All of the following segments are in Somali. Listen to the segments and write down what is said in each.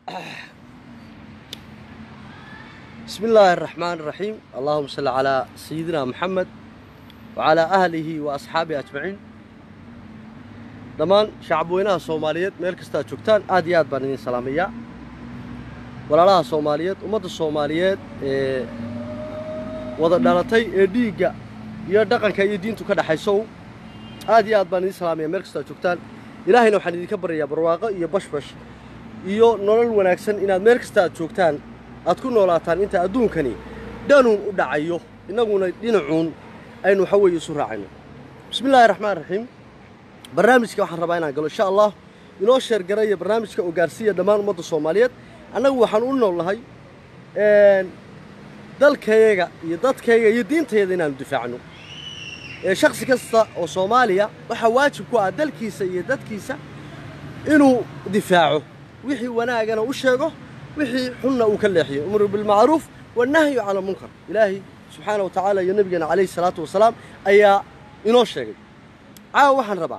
بسم الله الرحمن الرحيم اللهم صل على سيدنا محمد وعلى أهله وأصحابه أجمعين dhammaan shacabweynaha soomaaliyeed meel kasta aad joogtaan aad iyo aad baan idin salaamayaa walaalaha soomaaliyeed ummadda soomaaliyeed ee wada dhalatay ee dhiigga iyo dhaqanka iyo diintu ka dhexaysow aad iyo aad baan idin salaamaya meel kasta aad joogtaan ilaahayna waxaan idinka baryayaa barwaaqo iyo bashbash iyo nolol wanaagsan inaad meel kasta aad joogtaan aad ku noolaataan inta adduunkani dhanuun u dhacayo innaguna dhinacuun aynu waxa weeye isu raacayno bismi illaahi raxmaan raxiim barnaamijka waxaan rabaa inaan galo insha allah inoo sheergaraya barnaamijka oo gaarsiiya dhammaan ummadda soomaaliyeed annagu waxaan u noolnahay dalkayaga iyo dadkayaga iyo diintayada inaanu difaacno shaksi kasta oo soomaaliya waxaa waajib ku ah dalkiisa iyo dadkiisa inuu difaaco wixii wanaagana u sheego wixii xunna uu ka leexiyo umru bilmacruuf wannahyu cala munkar ilaahay subxaana wa tacaala iyo nebigeena calayhi salaatu wasalaam ayaa inoo sheegay caawa waxaan rabaa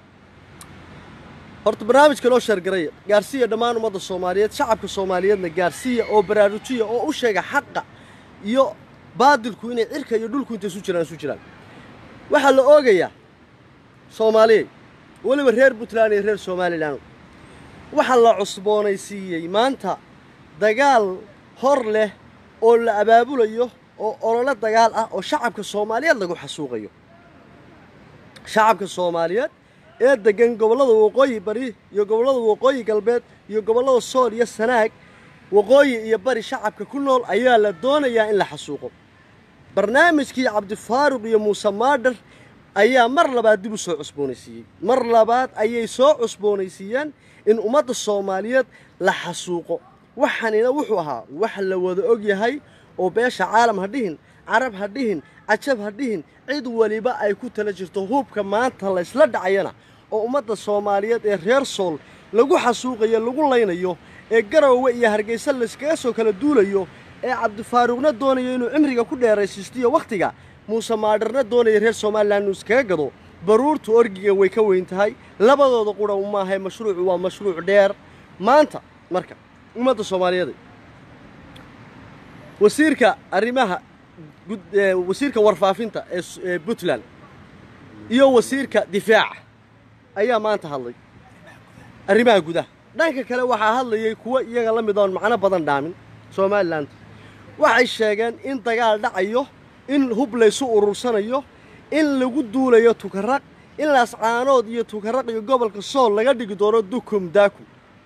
horta barnaamijka loo sheergaraya gaarsiiya dhammaan ummadda soomaaliyeed shacabka soomaaliyeedna gaarsiiya oo baraarujiya oo u sheega xaqa iyo baadilku inay cirka iyo dhulku inta isu jiraan isu jiraan waxaa la oogayaa soomaaliyey weliba reer puntland iyo reer somalilan waxaa la cusboonaysiiyey maanta dagaal hor leh oo la abaabulayo oo ololo dagaal ah oo shacabka soomaaliyeed lagu xasuuqayo shacabka soomaaliyeed ee deggan gobollada waqooyi bari iyo gobollada waqooyi galbeed iyo gobollada sool iyo sanaag waqooyi iyo bari shacabka ku nool ayaa la doonayaa in la xasuuqo barnaamijkii cabdifaaruq iyo muuse maadhar ayaa mar labaad dib u soo cusboonaysiiyey mar labaad ayay soo cusboonaysiiyeen in ummadda soomaaliyeed la xasuuqo waxanina wuxuu ahaa wax la wada og yahay oo beesha caalam ha dhihin carab ha dhihin cajab ha dhihin cid weliba ay ku tala jirto hubka maanta laysla dhacayana oo ummadda soomaaliyeed ee reer sool lagu xasuuqayo lagu laynayo ee garowe iyo hargaysa layskaga soo kala duulayo ee cabdifaaruqna doonayo inuu cimriga ku dheeraysiistiyo wakhtiga muuse maadharna doonaya reer somalilan inuu iskaga gado baruurtu orgiga way ka weyn tahay labadooda qura maahay mashruucu waa mashruuc dheer maanta marka ummadda soomaaliyeed wasiirka arrimaha wasiirka warfaafinta ee puntland iyo wasiirka difaaca ayaa maanta hadlay arrimaha gudaha dhanka kale waxaa hadlayay kuwo iyaga la mid oon macno badan dhaamin somalilan waxay sheegeen in dagaal dhacayo in hub laysu urursanayo in lagu duulayo tukaraq in laascaanood iyo tukaraq iyo gobolka sool laga dhigi doono dukum daaku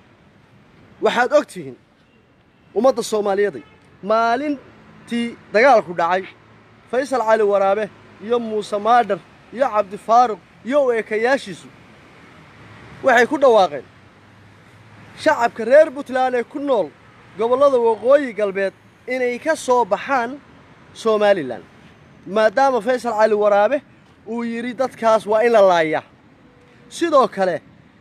waxaad og tihiin ummadda soomaaliyeeday maalintii dagaalku dhacay faysal cali waraabe iyo muuse maadhar iyo cabdifaaruq iyo u eekayaashiisu waxay ku dhawaaqeen shacabka reer puntland ee ku nool gobollada waqooyi galbeed inay ka soo baxaan somalilan maadaama faysal cali waraabe uu yidhi dadkaas waa in la laayaa sidoo kale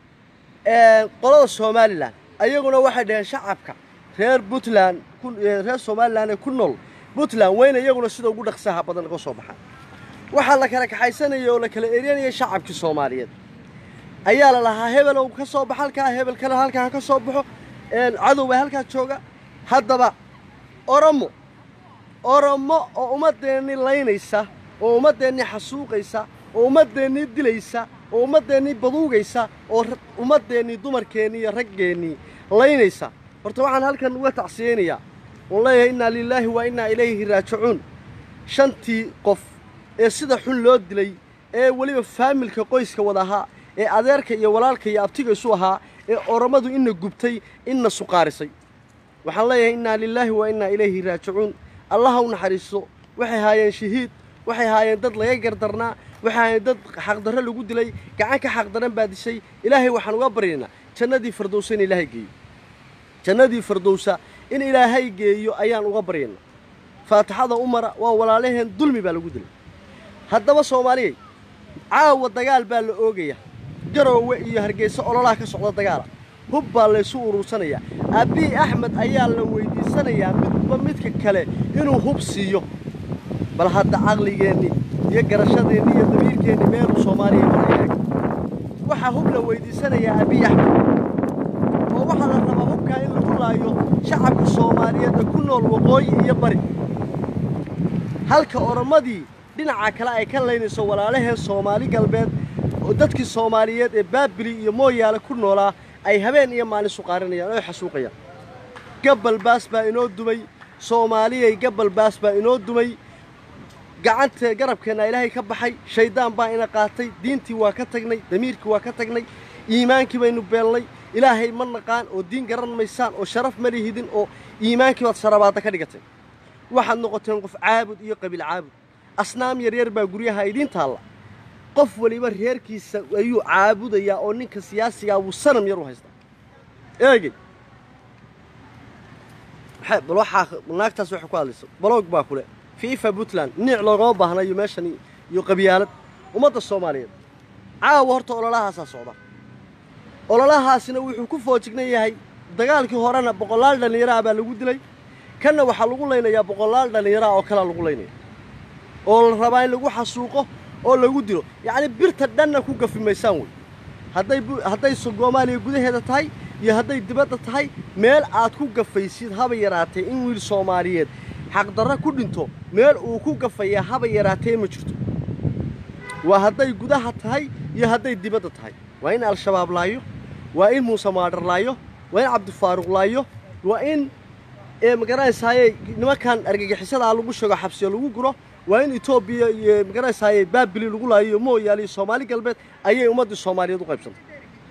qolada somalilan ayaguna waxay dhaheen shacabka reer puntland reer somalilan ee ku nool puntland weyna iyaguna sida ugu dhaqsaha badan ka soo baxaan waxaa la kala kaxaysanayay oo la kala eryanayay shacabkii soomaaliyeed ayaa la lahaa hebelow ka soo bax halkaa hebel kale halkaa ka soo baxo cadow baa halkaa jooga haddaba oromo oromo oo ummaddeennii laynaysa oo ummaddeennii xasuuqaysa oo ummaddeennii dilaysa oo ummaddeennii baduugaysa oo ummaddeennii dumarkeennii iyo raggeennii laynaysa horta waxaan halkan uga tacsiyeynayaa oon leeyahay innaa lilaahi wa innaa ilayhi raajicuun shantii qof ee sida xun loo dilay ee weliba faamilka qoyska wada ahaa ee adeerka iyo walaalka iyo abtiga isu ahaa ee oromadu ina gubtay ina suqaarisay waxaan leeyahay innaa lilaahi wa innaa ilayhi raajicuun allaha u naxariisto waxay haayeen shahiid waxay haayeen dad laga gardarnaa waxay haayeen dad xaqdarro lagu dilay gacan ka xaqdaran baa dishay ilaahay waxaan uga baryaynaa jannadii fardowsa in ilaahay geeyo jannadii fardowsa in ilaahay geeyo ayaan uga baryaynaa faatixada u mara waa walaalaheen dulmi baa lagu dilay haddaba soomaaliyey caawa dagaal baa la oogaya garoowe iyo hargeysa ololaha ka socda dagaala hub baa laysu urursanayaa abiy axmed ayaa la weydiisanayaa midba midka kale inuu hub siiyo bal hadda caqligeennii iyo garashadeennii iyo damiirkeennii meeluu soomaaliya marayaag waxaa hub la weydiisanayaa abiy axmed oo waxaa la rabaa hubkaa in lagu laayo shacabka soomaaliyeed ee ku nool waqooyi iyo bari halka oromadii dhinaca kale ay ka laynayso walaalaheen soomaali galbeed oo dadkii soomaaliyeed ee baabili iyo mooyaale ku noolaa ay habeen iyo maalin suqaarinayaan oo xasuuqayaan gabbal baas baa inoo dumay soomaaliyay gabbal baas baa inoo dumay gacanta garabkeenna ilaahay ka baxay shayddaan baa ina qaatay diintii waa ka tagnay damiirkii waa ka tagnay iimaankii baynu beelnay ilaahay ma naqaan oo diin garan maysaan oo sharaf ma lihidin oo iimaankii baad sharabaadda ka dhigateen waxaad noqoteen qof caabud iyo qabiil caabud asnaam yaryar baa guryaha idiin taalla qof weliba reerkiisa ayuu caabudayaa oo ninka siyaasigaa wuu sanam yar u haystaa eegey bal waxaa naagtaas waxay ku hadlaysa baloog baa kule fiifa puntland niic loogama baahnayo meeshan iyo qabyaalad ummadda soomaaliyeed caawa horta ololahaasaa socda ololahaasina wuxuu ku foojignan yahay dagaalkii horena boqolaal dhallinyaraha baa lagu dilay kanna waxaa lagu laynayaa boqolaal dhallinyaraha oo kalea lagu laynaya oo la rabaa in lagu xasuuqo oo lagu dilo yacni birta dhanna ku gafi maysaan wey hadday hadday soomaaliya gudaheeda tahay iyo hadday dibadda tahay meel aad ku gafaysid haba yaraatee in wiil soomaaliyeed xaqdarro ku dhinto meel uu ku gafayaa haba yaraatee ma jirto waa hadday gudaha tahay iyo hadday dibadda tahay waa in al-shabaab laayo waa in muuse maadhar laayo waa in cabdifaaruq laayo waa in magaranaysaayey nimankan argagixisadaa lagu sheego xabsiyo lagu guro waa in etoobiya iyo magaranaysaayey baabili lagu laayo iyo mooyaale iyo soomaali galbeed ayay ummaddii soomaaliyeed u qaybsantay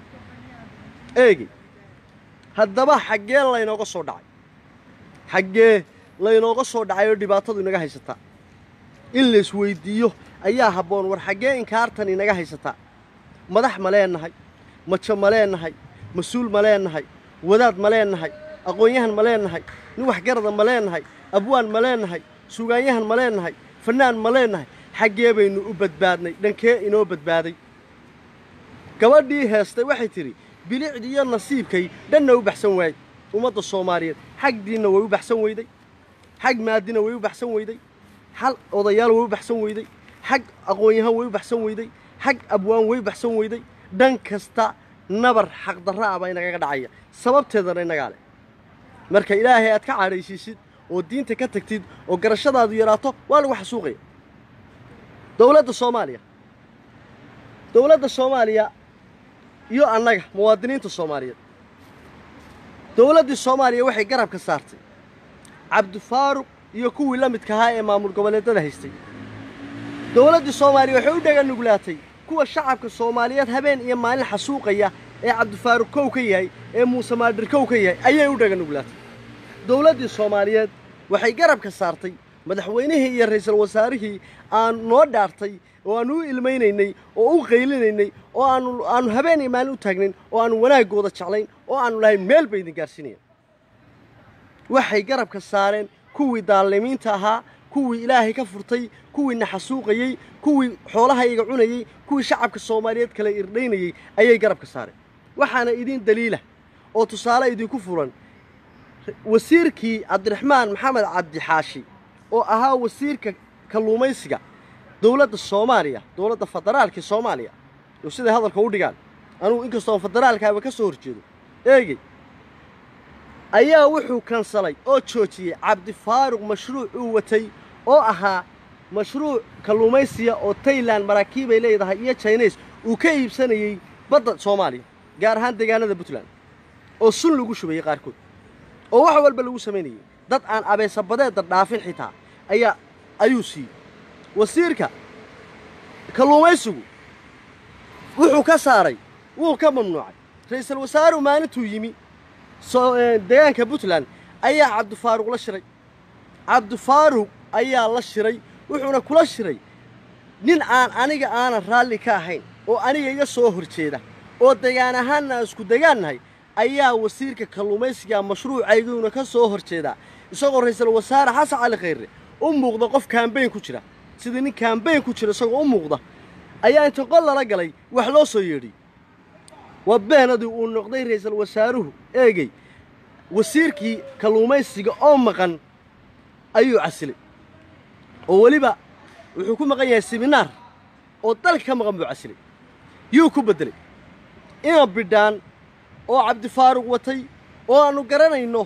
eegi haddaba xaggee laynooga soo dhacay xaggee laynooga soo dhacay oo dhibaatadu inaga haysataa in laisweyddiiyo ayaa habboon war xaggee inkaartan inaga haysataa madax ma leennahay majo ma leennahay mas-uul ma leennahay wadaad ma leennahay aqoon-yahan ma leennahay nin waxgarada ma leennahay abwaan ma leennahay sugaanyahan ma leennahay fannaan ma leennahay xaggee baynu u badbaadnay dhankee inoo badbaaday gabadhii heestay waxay tidhi bilicdii iyo nasiibkay dhanna u baxsan waayey ummadda soomaaliyeed xag diinna way u baxsan weyday xag maadina way u baxsan weyday xal odayaal way u baxsan weyday xag aqoon-yahan way u baxsan weyday xag abwaan way u baxsan weyday dhan kasta nabar xaqdarra ah baa inagaga dhacaya sababteedana inagaa leh marka ilaahay aad ka cadhaysiisid oo diinta ka tagtid oo garashadaadu yaraato waa lagu xasuuqaya dowladda soomaaliya dowladda soomaaliya iyo annaga muwaadiniinta soomaaliyeed dowladdii soomaaliya waxay garabka saartay cabdifaaruq iyo kuwii la midka ahaa ee maamul goboleedyada haystay dowladdii soomaaliya waxay u dhaga nuglaatay kuwa shacabka soomaaliyeed habeen iyo maalin xasuuqaya ee cabdifaaruq kow ka yahay ee muuse maadhir kow ka yahay ayay u dhaga nuglaatay dowladdii soomaaliyeed waxay garabka saartay madaxweynihii iyo ra'iisul wasaarihii aan noo dhaartay oo aanu u ilmaynaynay oo u qaylinaynay oo aanu aanu habeen iyo maalin u taagnayn oo aanu wanaaggooda jeclayn oo aanu lahayn meel bay idin gaarsiinayaan waxay garabka saareen kuwii daalimiinta ahaa kuwii ilaahay ka furtay kuwii naxasuuqayey kuwii xoolahayga cunayey kuwii shacabka soomaaliyeed kale irdhaynayey ayay garabka saareen waxaana idin daliila oo tusaale idinku furan wasiirkii cabdiraxmaan maxamed cabdixaashi oo ahaa wasiirka kalluumaysiga dowladda soomaaliya dowladda federaalka soomaaliya oo siday hadalka u dhigaan anugu inkastoo federaalkaaba ka soo horjeedo eegey ayaa wuxuu kansalay oo joojiyey cabdifaaruq mashruuc uu watay oo ahaa mashruuc kalluumaysiya oo tailan maraakiibay leedahay iyo jines uu ka iibsanayey badda soomaaliya gaar ahaan deegaanada puntland oo sun lagu shubayey qaarkood oo wax walba lagu samaynayey dad aan abeesabadeedda dhaafin xitaa ayaa ayuu siiyey wasiirka kalluumaysigu wuxuu ka saaray wuu ka mamnuucay ra'iisul wasaaruhu maalintuu yimi deegaanka puntland ayaa cabdifaaruq la shiray cabdifaaruq ayaa la shiray wuxuuna kula shiray nin aan aniga aanan raalli ka ahayn oo aniga iga soo horjeeda oo degaan ahaanna aan isku degaannahay ayaa wasiirka kalluumaysiga mashruucayguna ka soo horjeedaa isagoo ra'iisul wasaare xasan cali khayre u muuqda qof kaambayn ku jira sidii nin kaambayn ku jira isagoo u muuqda ayaa inta qol lala galay wax loo soo yeedhiyey waa beenadii uu noqday ra'iisul wasaaruhu eegey wasiirkii kalluumaysiga oo maqan ayuu casilay oo weliba wuxuu ku maqan yahay siminaar oo dalka ka maqan buu casilay yuu ku beddelay ina bidhaan oo cabdifaaruq watay oo aannu garanayno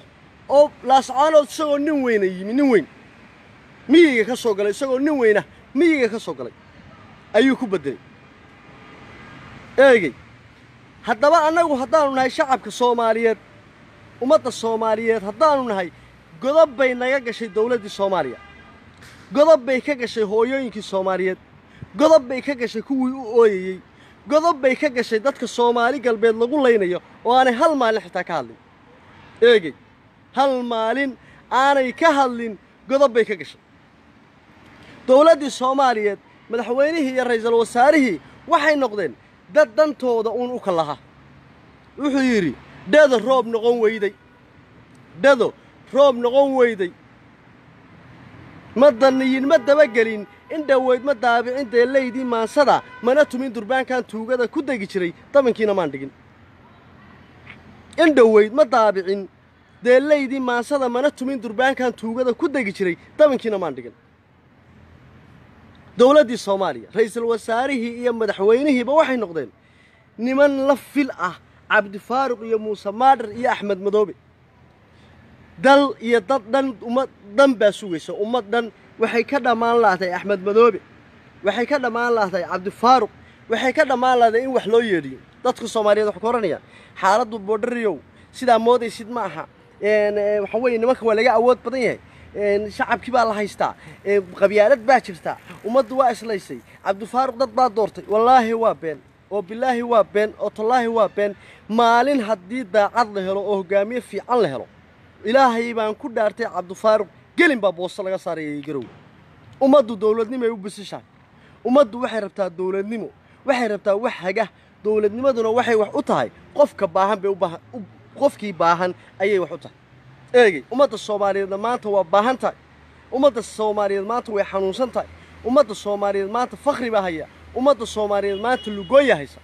oo laascaanood isagoo nin weyna yimi nin weyn miyiga ka soo galay isagoo nin weyna miyiga ka soo galay ayuu ku beddelay eegey haddaba annagu haddaanu nahay shacabka soomaaliyeed ummadda soomaaliyeed haddaanu nahay godob bay naga gashay dawladdii soomaaliya godob bay ka gashay hooyooyinkii soomaaliyeed godob bay ka gashay kuwii u ooyayey godob bay ka gashay dadka soomaali galbeed lagu laynayo oo aanay hal maalin xitaa ka hadlin eegey hal maalin aanay ka hadlin godob bay ka gashay dawladdii soomaaliyeed madaxweynihii iyo ra'iisul wasaarihii waxay noqdeen dad dantooda uun u kallaha wuxuu yidhi dhado roob noqon weyday dhado roob noqon weyday ma danniyin ma dabagelin in dhoweyd ma daabicin deellaydii maansada mana tumin durbaankan tuugada ku degi jiray dabankiina maan dhigin in dhoweyd ma daabicin deellaydii maansada mana tumin durbaankan tuugada ku degi jiray dabankiina maan dhigin dawladdii soomaaliya ra'iisul wasaarihii iyo madaxweynihiiba waxay noqdeen niman la fil ah cabdifaaruq iyo muuse maadhar iyo axmed madoobe dal iyo dad dhan ummad dhan baa sugaysa ummad dhan waxay ka dhammaan lahtay axmed madoobe waxay ka dhammaan lahtay cabdifaaruq waxay ka dhammaan lahtay in wax loo yeedhiyo dadka soomaaliyeed waxay ka oranayaan xaaladdu boodhariyow sidaa moodaysid ma aha waxa weeye nimanka waa laga awood badan yahay shacabkii baa la haystaa qabyaalad baa jirtaa ummaddu waa islaysay cabdifaaruq dad baa doortay wallaahi waa been oo bilaahi waa been oo tallaahi waa been maalin haddii daacad la helo oo hoggaamiye fiican la helo ilaahay baan ku dhaartay cabdifaaruq gelin baa boosto laga saarayay garow ummaddu dawladnimoay u bisishahay ummaddu waxay rabtaa dawladnimo waxay rabtaa wax haga dawladnimaduna waxay wax u tahay qofka baahan bay u baahan qofkii baahan ayay wax u tahay eegey ummadda soomaaliyeedna maanta waa baahan tahay ummadda soomaaliyeed maanta way xanuunsan tahay ummadda soomaaliyeed maanta fakhri baa haya ummadda soomaaliyeed maanta lugooya haysa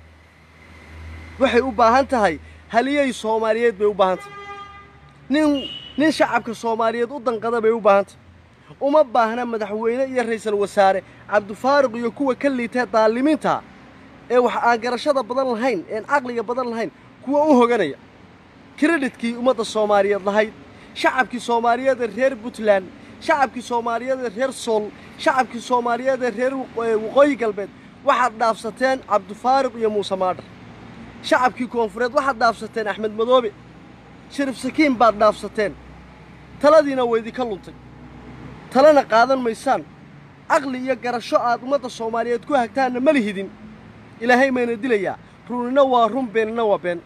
waxay u baahan tahay haliyey soomaaliyeed bay u baahan tahay nin nin shacabka soomaaliyeed u danqada bay u baahan tahay uma baahna madaxweyne iyo ra'iisul wasaare cabdifaaruq iyo kuwa ka liitee daalimiinta ee wax aan garashada badan lahayn een caqliga badan lahayn kuwa u hoganaya kredhitkii ummadda soomaaliyeed lahayd shacabkii soomaaliyeed ee reer puntland shacabkii soomaaliyeed ee reer sool shacabkii soomaaliyeed ee reer waqooyi galbeed waxaad dhaafsateen cabdifaaruq iyo muuse maadhar shacabkii koonfureed waxaad dhaafsateen axmed madoobe sharif sakiin baad dhaafsateen taladiina waydinka luntay talena qaadan maysaan caqli iyo garasho aad ummadda soomaaliyeed ku hagtaanna ma lihidin ilaahay mayna dilayaa runina waa run beenina waa been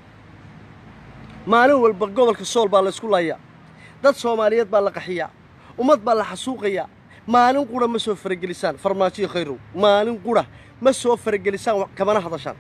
maalin walba gobolka sool baa laysku laayaa dad soomaaliyeed baa la qaxiyaa ummad baa la xasuuqayaa maalin qura ma soo faragelisaan farmaajiyo khayrow maalin qura ma soo faragelisaan kamana hadashaan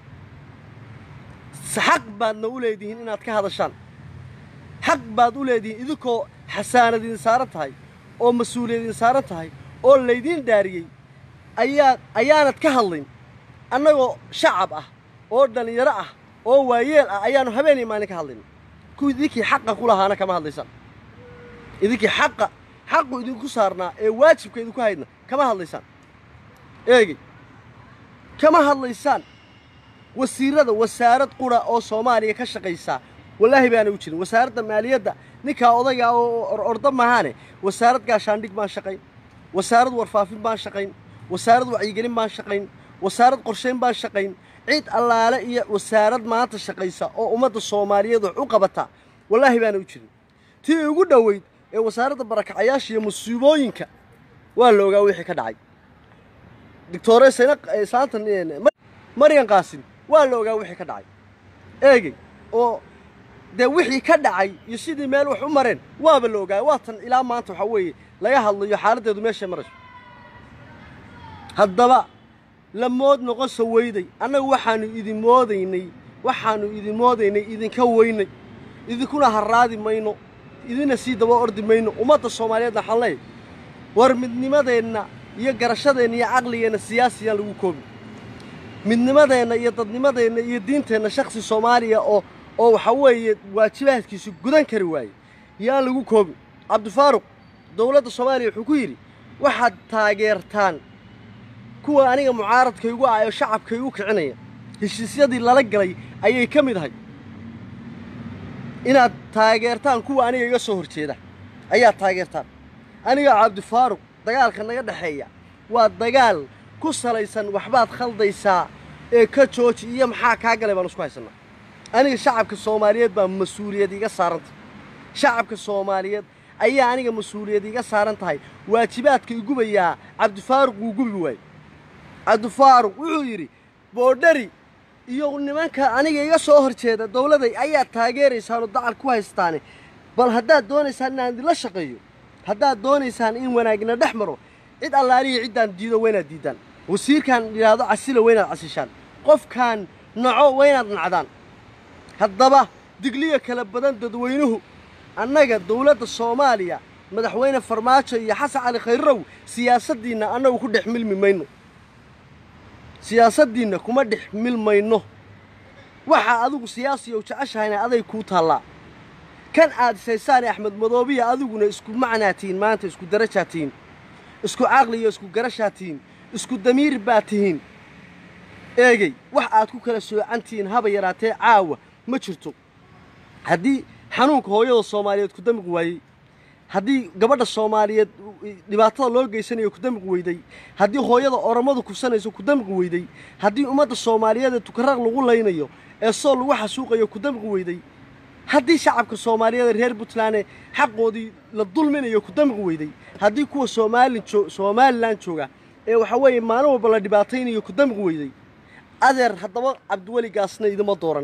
xaq baadna u leedihiin inaad ka hadashaan xaq baad u leedihiin idinkoo xasaanad idin saaran tahay oo mas-uuliyad idin saaran tahay oo laydiin dhaariyey ayaa ayaanad ka hadlayn annagoo shacab ah oo dhallinyaro ah oo waayeel ah ayaannu habeenii maalin ka hadlayn kuwii idinkii xaqa ku lahaana kama hadlaysaan idinkii xaqa xaqu idinku saarnaa ee waajibka idinku haydna kama hadlaysaan eegey kama hadlaysaan wasiirada wasaarad qura oo soomaaliya ka shaqaysaa wallaahi baana u jirin wasaaradda maaliyadda ninkaa odayga oo orda mahaane wasaarad gaashaandhig baan shaqayn wasaarad warfaafin baan shaqayn wasaarad wacyigelin baan shaqayn wasaarad qorshayn baan shaqayn cid allaale iyo wasaarad maanta shaqaysa oo ummadda soomaaliyeed wax u qabata wallaahi baana u jirin tii ugu dhoweyd ee wasaaradda barakacayaasha iyo musiibooyinka waa la ogaa wixii ka dhacay doctore sayna islaantan maryan qaasin waa la ogaa wixii ka dhacay eegey oo dee wixii ka dhacay iyo sidii meel wax u mareen waaba la ogaa waa tan ilaa maanta waxaa weeye laga hadlayo xaaladdeedu meeshay marayso haddaba la mood noqonsa weyday annagu waxaannu idin moodaynay waxaannu idin moodaynay idinka weynay idinkuna harraadi mayno idina sii daba ordi mayno ummadda soomaaliyeedna waxaan leeyahay war midnimadeenna iyo garashadeenna iyo caqligeenna siyaasiyaan lagu koobi midnimadeenna iyo dadnimadeenna iyo diinteenna shakhsi soomaaliya oo oo waxaa weeye waajibaadkiisu gudan kari waaye yaan lagu koobin cabdifaaruq dowladda soomaaliya wuxuu ku yidhi waxaad taageertaan kuwa aniga mucaaradkaygu ah oo shacabkaygu kicinaya heshiisyadii lala galay ayay ka mid ahay inaad taageertaan kuwa aniga iga soo horjeeda ayaad taageertaan aniga cabdifaaruq dagaalka naga dhexeeya waa dagaal ku salaysan waxbaad khaldaysaa ee ka jooji iyo maxaa kaa galay baan isku haysannaa aniga shacabka soomaaliyeed baa mas-uuliyad iga saarantah shacabka soomaaliyeed ayaa aniga mas-uuliyad iga saaran tahay waajibaadka igubayaa cabdifaaruq wuu gubi waayey cabdifaaruq wuxuu yidhi boodhari iyo nimanka aniga iga soo horjeeda dowladay ayaa taageeraysaanoo dacal ku haystaane bal haddaad doonaysaan inaan idinla shaqeeyo haddaad doonaysaan in wanaagna dhex maro cid allaalihi ciddaan diido waynaad diiddaan wasiirkaan yidhaahdo casila waynaad casishaan qofkaan naco waynaad nacdaan haddaba digliya kala badan dadweynuhu annaga dowladda soomaaliya madaxweyne farmaajo iyo xasan cali khayrow siyaasaddiinna annagu ku dhex milmi mayno siyaasaddiinna kuma dhex milmayno waxaa adigu siyaasiyow jeceshahayna aday kuu taallaa kan aad isaysaane axmed madoobiya adiguna isku macnaa tihiin maanta isku darajaa tihiin isku caqli iyo isku garashaa tihiin isku damiir baa tihiin eegey wax aad ku kala soocan tihiin haba yaraatee caawa ma jirto haddii xanuunka hooyada soomaaliyeed ku damiq waayey haddii gabadha soomaaliyeed dhibaatada loo geysanayo ku damiq weyday haddii hooyada oromadu kufsanayso ku damiq weyday haddii ummadda soomaaliyeed ee tukaraq lagu laynayo ee sool lagu xasuuqayo ku damiq weyday haddii shacabka soomaaliyeed ee reer puntland xaqoodii la dulminayo ku damiq weyday haddii kuwa soomaalin somalilan jooga ee waxa weeye maalin walba la dhibaataynayo ku damiq weyday adeer haddaba cabdiweli gaasna idima dooran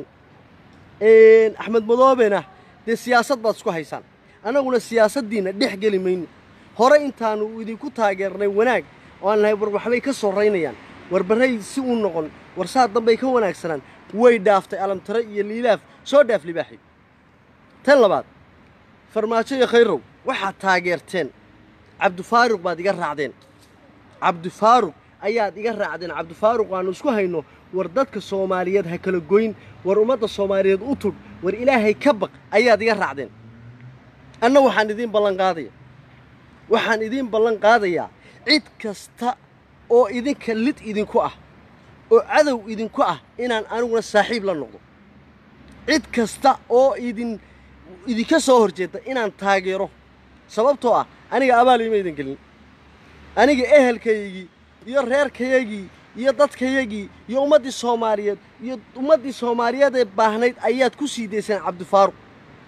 axmed madoobena dee siyaasad baad isku haysaan annaguna siyaasaddiinna dhex geli mayno hore intaannu idinku taageernay wanaag oo aan nahay war waxbay ka soraynayaan war barray si uu noqon war saa dambay ka wanaagsanaan way dhaaftay alamtare iyo liilaaf soo dhaaf libaaxi tan labaad farmaajo iyo khayrow waxaad taageerteen cabdifaaruq baad iga raacdeen cabdifaaruq ayaad iga raacdeen cabdifaaruq aanu isku hayno war dadka soomaaliyeed ha kala goyn war ummadda soomaaliyeed u tudh war ilaahay ka baq ayaad iga raacdeen anna waxaan idiin ballan qaadaya waxaan idiin ballan qaadayaa cid kasta oo idinka lid idinku ah oo cadow idinku ah inaan aniguna saaxiib la noqdo cid kasta oo idin idinka soo horjeedda inaan taageero sababtoo ah aniga abaal ima idin gelin aniga ehelkaygii iyo reerkayagii iyo dadkayagii iyo ummaddii soomaaliyeed iyo ummaddii soomaaliyeed ee baahnayd ayaad ku sii dayseen cabdifaaruq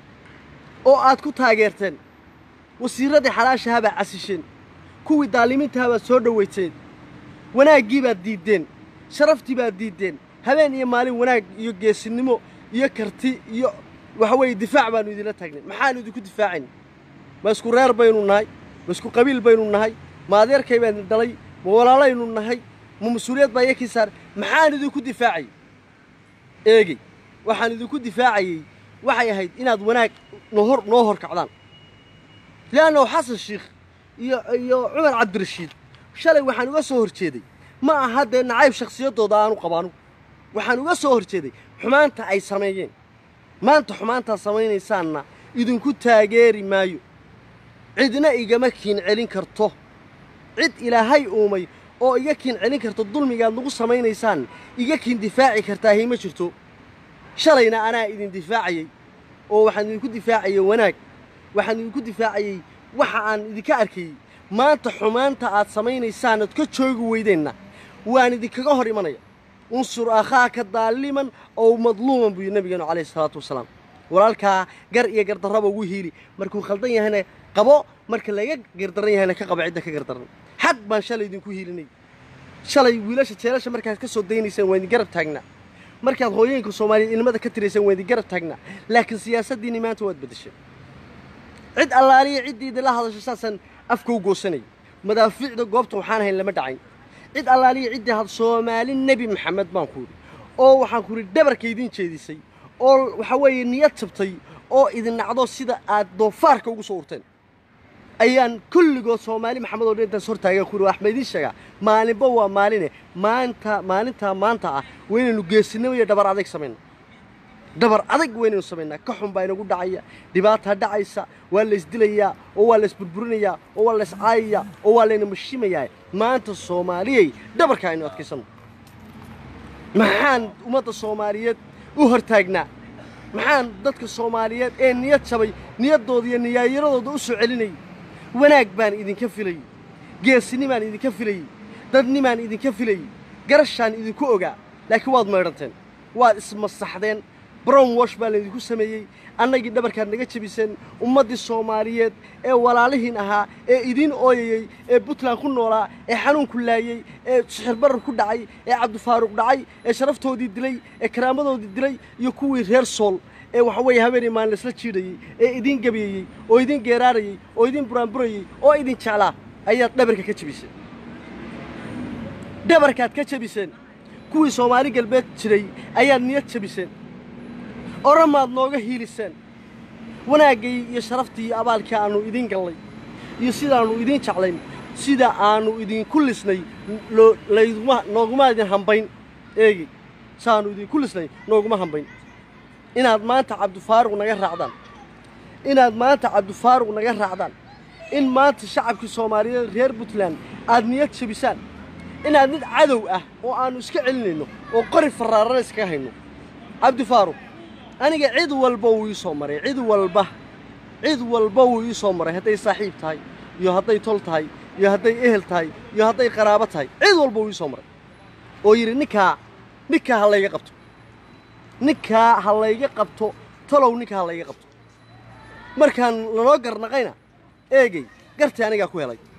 oo aad ku taageerteen wasiirradii xalaashaha baad casisheen kuwii daalimiintaha baad soo dhowayseen wanaaggii baad diiddeen sharaftii baad diiddeen habeen iyo maalin wanaag iyo geesinimo iyo karti iyo waxa weeye difaac baannu idinla taagnay maxaannu idinku difaacayn ma isku reer baynu nahay ma isku qabiil baynu nahay ma adeerkay baan dhalay ma walaalaynu nahay ma mas-uuliyad baa iyakii saar maxaan idinku difaacayay eegey waxaan idinku difaacayey waxay ahayd inaad wanaag nohor noo hor kacdaan le'annahu xasan shiikh iyo iyo cumar cabdirashiid shalay waxaan uga soo hor jeeday ma aha dee nacayb shakhsiyaddooda aanu qabaanu waxaan uga soo hor jeeday xumaanta ay sameeyeen maanta xumaantaad samaynaysaanna idinku taageeri maayo cidna igama kiin celin karto cid ilaahay uumay oo iga kiin celin karto dulmigaad nagu samaynaysaan iga kiin difaaci kartaahay ma jirto shalayna anaa idin difaacayey oo waxaan idinku difaacayey wanaag waxaan idinku difaacayey waxa aan idinka arkayey maanta xumaanta aad samaynaysaan ood ka joogi weydeenna waan idinkaga hor imanaya unsur akhaaka daaliman ow madluuman buu yidhi nabigeenu calayhi salaatu wasalaam walaalkaa gar iyo gardarraba ugu hiili markuu khaldan yahayna qabo marka laga gardaran yahayna ka qabo cidda ka gardaran xaq baan shalay idinku hiilinay shalay wiilasha jeelasha markaad ka soo daynaysaan waa idin garab taagnaa markaad hooyooyinka soomaaliyeed ilmada ka tiraysaan waa idin garab taagnaa laakiin siyaasaddiinni maanta waad beddeshay cid allaaliya ciddii idinla hadasho saasaan afka u goosanayay madaafiicda goobta waxaan ahayn lama dhacayn cid allaaliya ciddii had soomaali nebi maxamed baan ku yidhi oo waxaan ku yidhi dhabarka idin jeedisay oo waxa weeye niyad jabtay oo idin nacdo sida aad doofaarka ugu soo urteen ayaan kulligood soomaali maxamed oo dhan intaas hortaagan ku yidhi wax ma idiin sheegaa maalinba waa maaline maanta maalintaa maanta ah waynaynu geesinimo iyo dhabar adayg samayna dhabar adag waynaynu samaynaa ka xun baa inagu dhacaya dhibaataa dhacaysa waa la isdilayaa oo waa la isburburinayaa oo waa la iscaayayaa oo waa layna mashimayaa maanta soomaaliyey dhabarka aynu adkaysanno maxaan ummadda soomaaliyeed u hortaagnaa maxaan dadka soomaaliyeed ee niyad jabay niyaddooda iyo niyaayaradooda u soo celinayay wanaag baan idinka filayey geesinimaan idinka filayey dadnimaan idinka filayey garashaan idinku ogaa laakiin waad maydhanteen waad ismasaxdeen brown wash baa laydinku sameeyey annagii dhabarkaad naga jebiseen ummaddii soomaaliyeed ee walaalihiin ahaa ee idiin ooyayey ee puntland ku noolaa ee xanuunku laayey ee sixirbarar ku dhacay ee cabdifaaruq dhacay ee sharaftoodii dilay ee karaamadoodii dilay iyo kuwii reer sool ee waxa weeye habeenii maalin laisla jiidhayey ee idiin gabeeyey oo idiin geeraarayey oo idiin buraanburayey oo idin jeclaa ayaad dhabarka ka jebiseen dhabarkaad ka jebiseen kuwii soomaali galbeed jiray ayaad niyad jebiseen oramaad nooga hiiliseen wanaaggay iyo sharaftii iyo abaalkii aannu idiin gallay iyo sidaannu idiin jeclayn sida aannu idinku lisnay loo- layduma nooguma idin hambayn eegi saaannu idinku lisnay nooguma hambayn inaad maanta cabdifaaruq naga raacdaan inaad maanta cabdifaaruq naga raacdaan in maanta shacabkii soomaaliyeed reer puntland aad niyad jebisaan inaad mid cadow ah oo aannu iska celinayno oo qori farraarana iskaga hayno cabdifaaruq aniga cid walba wuu ii soo maray cid walba cid walba wuu ii soo maray hadday saaxiib tahay iyo hadday tol tahay iyo hadday ehel tahay iyo hadday qaraabo tahay cid walba wuu ii soo maray oo yidhi ninkaa ninkaa ha layga qabto ninkaa ha layga qabto talow ninkaa ha layga qabto markaan lanoo garnaqayna eegey gartii anigaa ku helay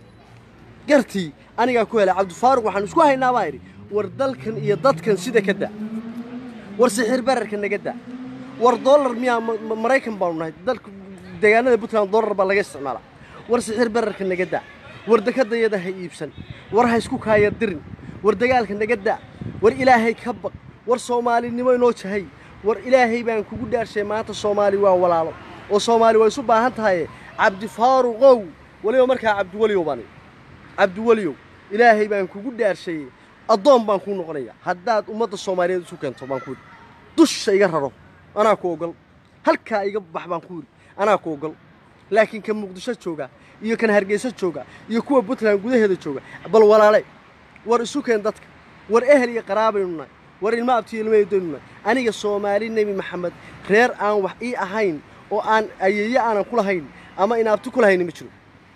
gartii anigaa ku helay cabdifaaruq waxaan isku haynaa baan idhi war dalkan iyo dadkan sida ka da war sixir bararka naga da war dollar miyaa ma- ma- maraykan baanu nahay dalka deegaanada puntland dollar baa laga isticmaalaa war sixir bararka naga da war dekadayada ha iibsan war ha isku kaaya dirin war dagaalka naga da war ilaahay ka baq war soomaalinimo inoo jahay war ilaahay baan kugu dhaarshay maanta soomaali waa walaalo oo soomaali waa isu baahan tahaye cabdifaaruqow weliba markaa cabdiweliyow baan idhi. cabdiweliyow ilaahay baan kugu dhaarshay addoon baan kuu noqonaya haddaad ummadda soomaaliyeed isu keento baan ku yidhi dusha iga raro anaa ku ogol halkaa iga bax baan ku yidhi anaa ku ogol laakiin kan muqdisho jooga iyo kan hargeysa jooga iyo kuwa puntland gudaheeda jooga bal walaale war isu keen dadka war ehel iyo qaraabaynu nahay war ilmo abtiyo ilmaydaynu nahay aniga soomaali nebi maxamed reer aan wax ii ahayn oo aan ayeeye aanan ku lahayn ama inaabti ku lahayni ma jiro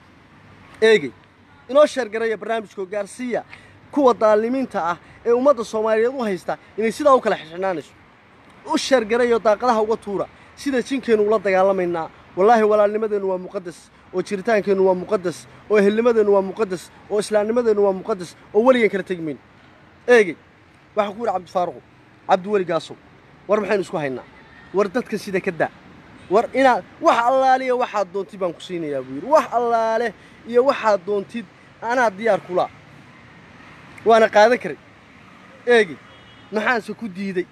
eegey inoo sheergaraya barnaamijkoo gaarsiiya kuwa daalimiinta ah ee ummadda soomaaliyeed u haysta inay sidaa u kala xixinaanayso u sheergarayoo daaqadaha uga tuura sida jinkeennu ula dagaalamaynaa wallaahi walaalnimadeennu waa muqadas oo jiritaankeennu waa muqadas oo ehelnimadeennu waa muqadas oo islaamnimadeennu waa muqadas oo weligan kala tegi mayno eegey waxaa ku yidhi cabdifaaruqu cabdiweli gaasow war maxaynu isku haynaa war dadka sida ka daa war inaad wax allaale iyo waxaad doontid baan ku siinayaa buu yidhi wax allaale iyo waxaad doontid anaa diyaar kulaa waana qaadan karay eegi maxaanse ku diiday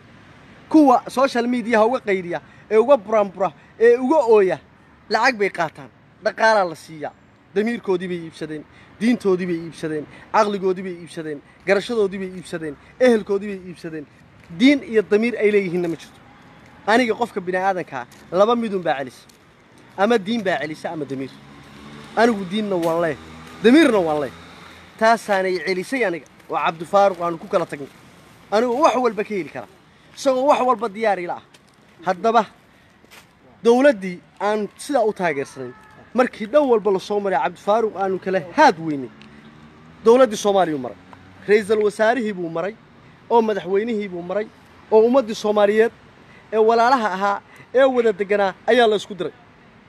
kuwa social mediaha uga qaydiya ee uga buraanbura ee uga ooya lacag bay qaataan dhaqaalaa la siiyaa damiirkoodii bay iibsadeen diintoodii bay iibsadeen caqligoodii bay iibsadeen garashadoodii bay iibsadeen ehelkoodii bay iibsadeen diin iyo damiir ay leeyihiinna ma jirto aniga qofka bini aadankaa laba midun baa celisa ama diin baa celisa ama damiir anigu diinna waan leh damiirna waan leh taasaanay celisay aniga oo cabdifaaruq aanu ku kala tagnay anigoo wax walba ka heli kara isagoo wax walba diyaar ila ah haddaba dawladdii aan sidaa u taageersanayn markii dhan walba la soo maray cabdifaaruq aanu kala haad weynay dawladdii soomaaliyuu maray ra'iisul wasaarihii buu maray oo madaxweynihii buu maray oo ummaddii soomaaliyeed ee walaalaha ahaa ee wada deganaa ayaa la isku diray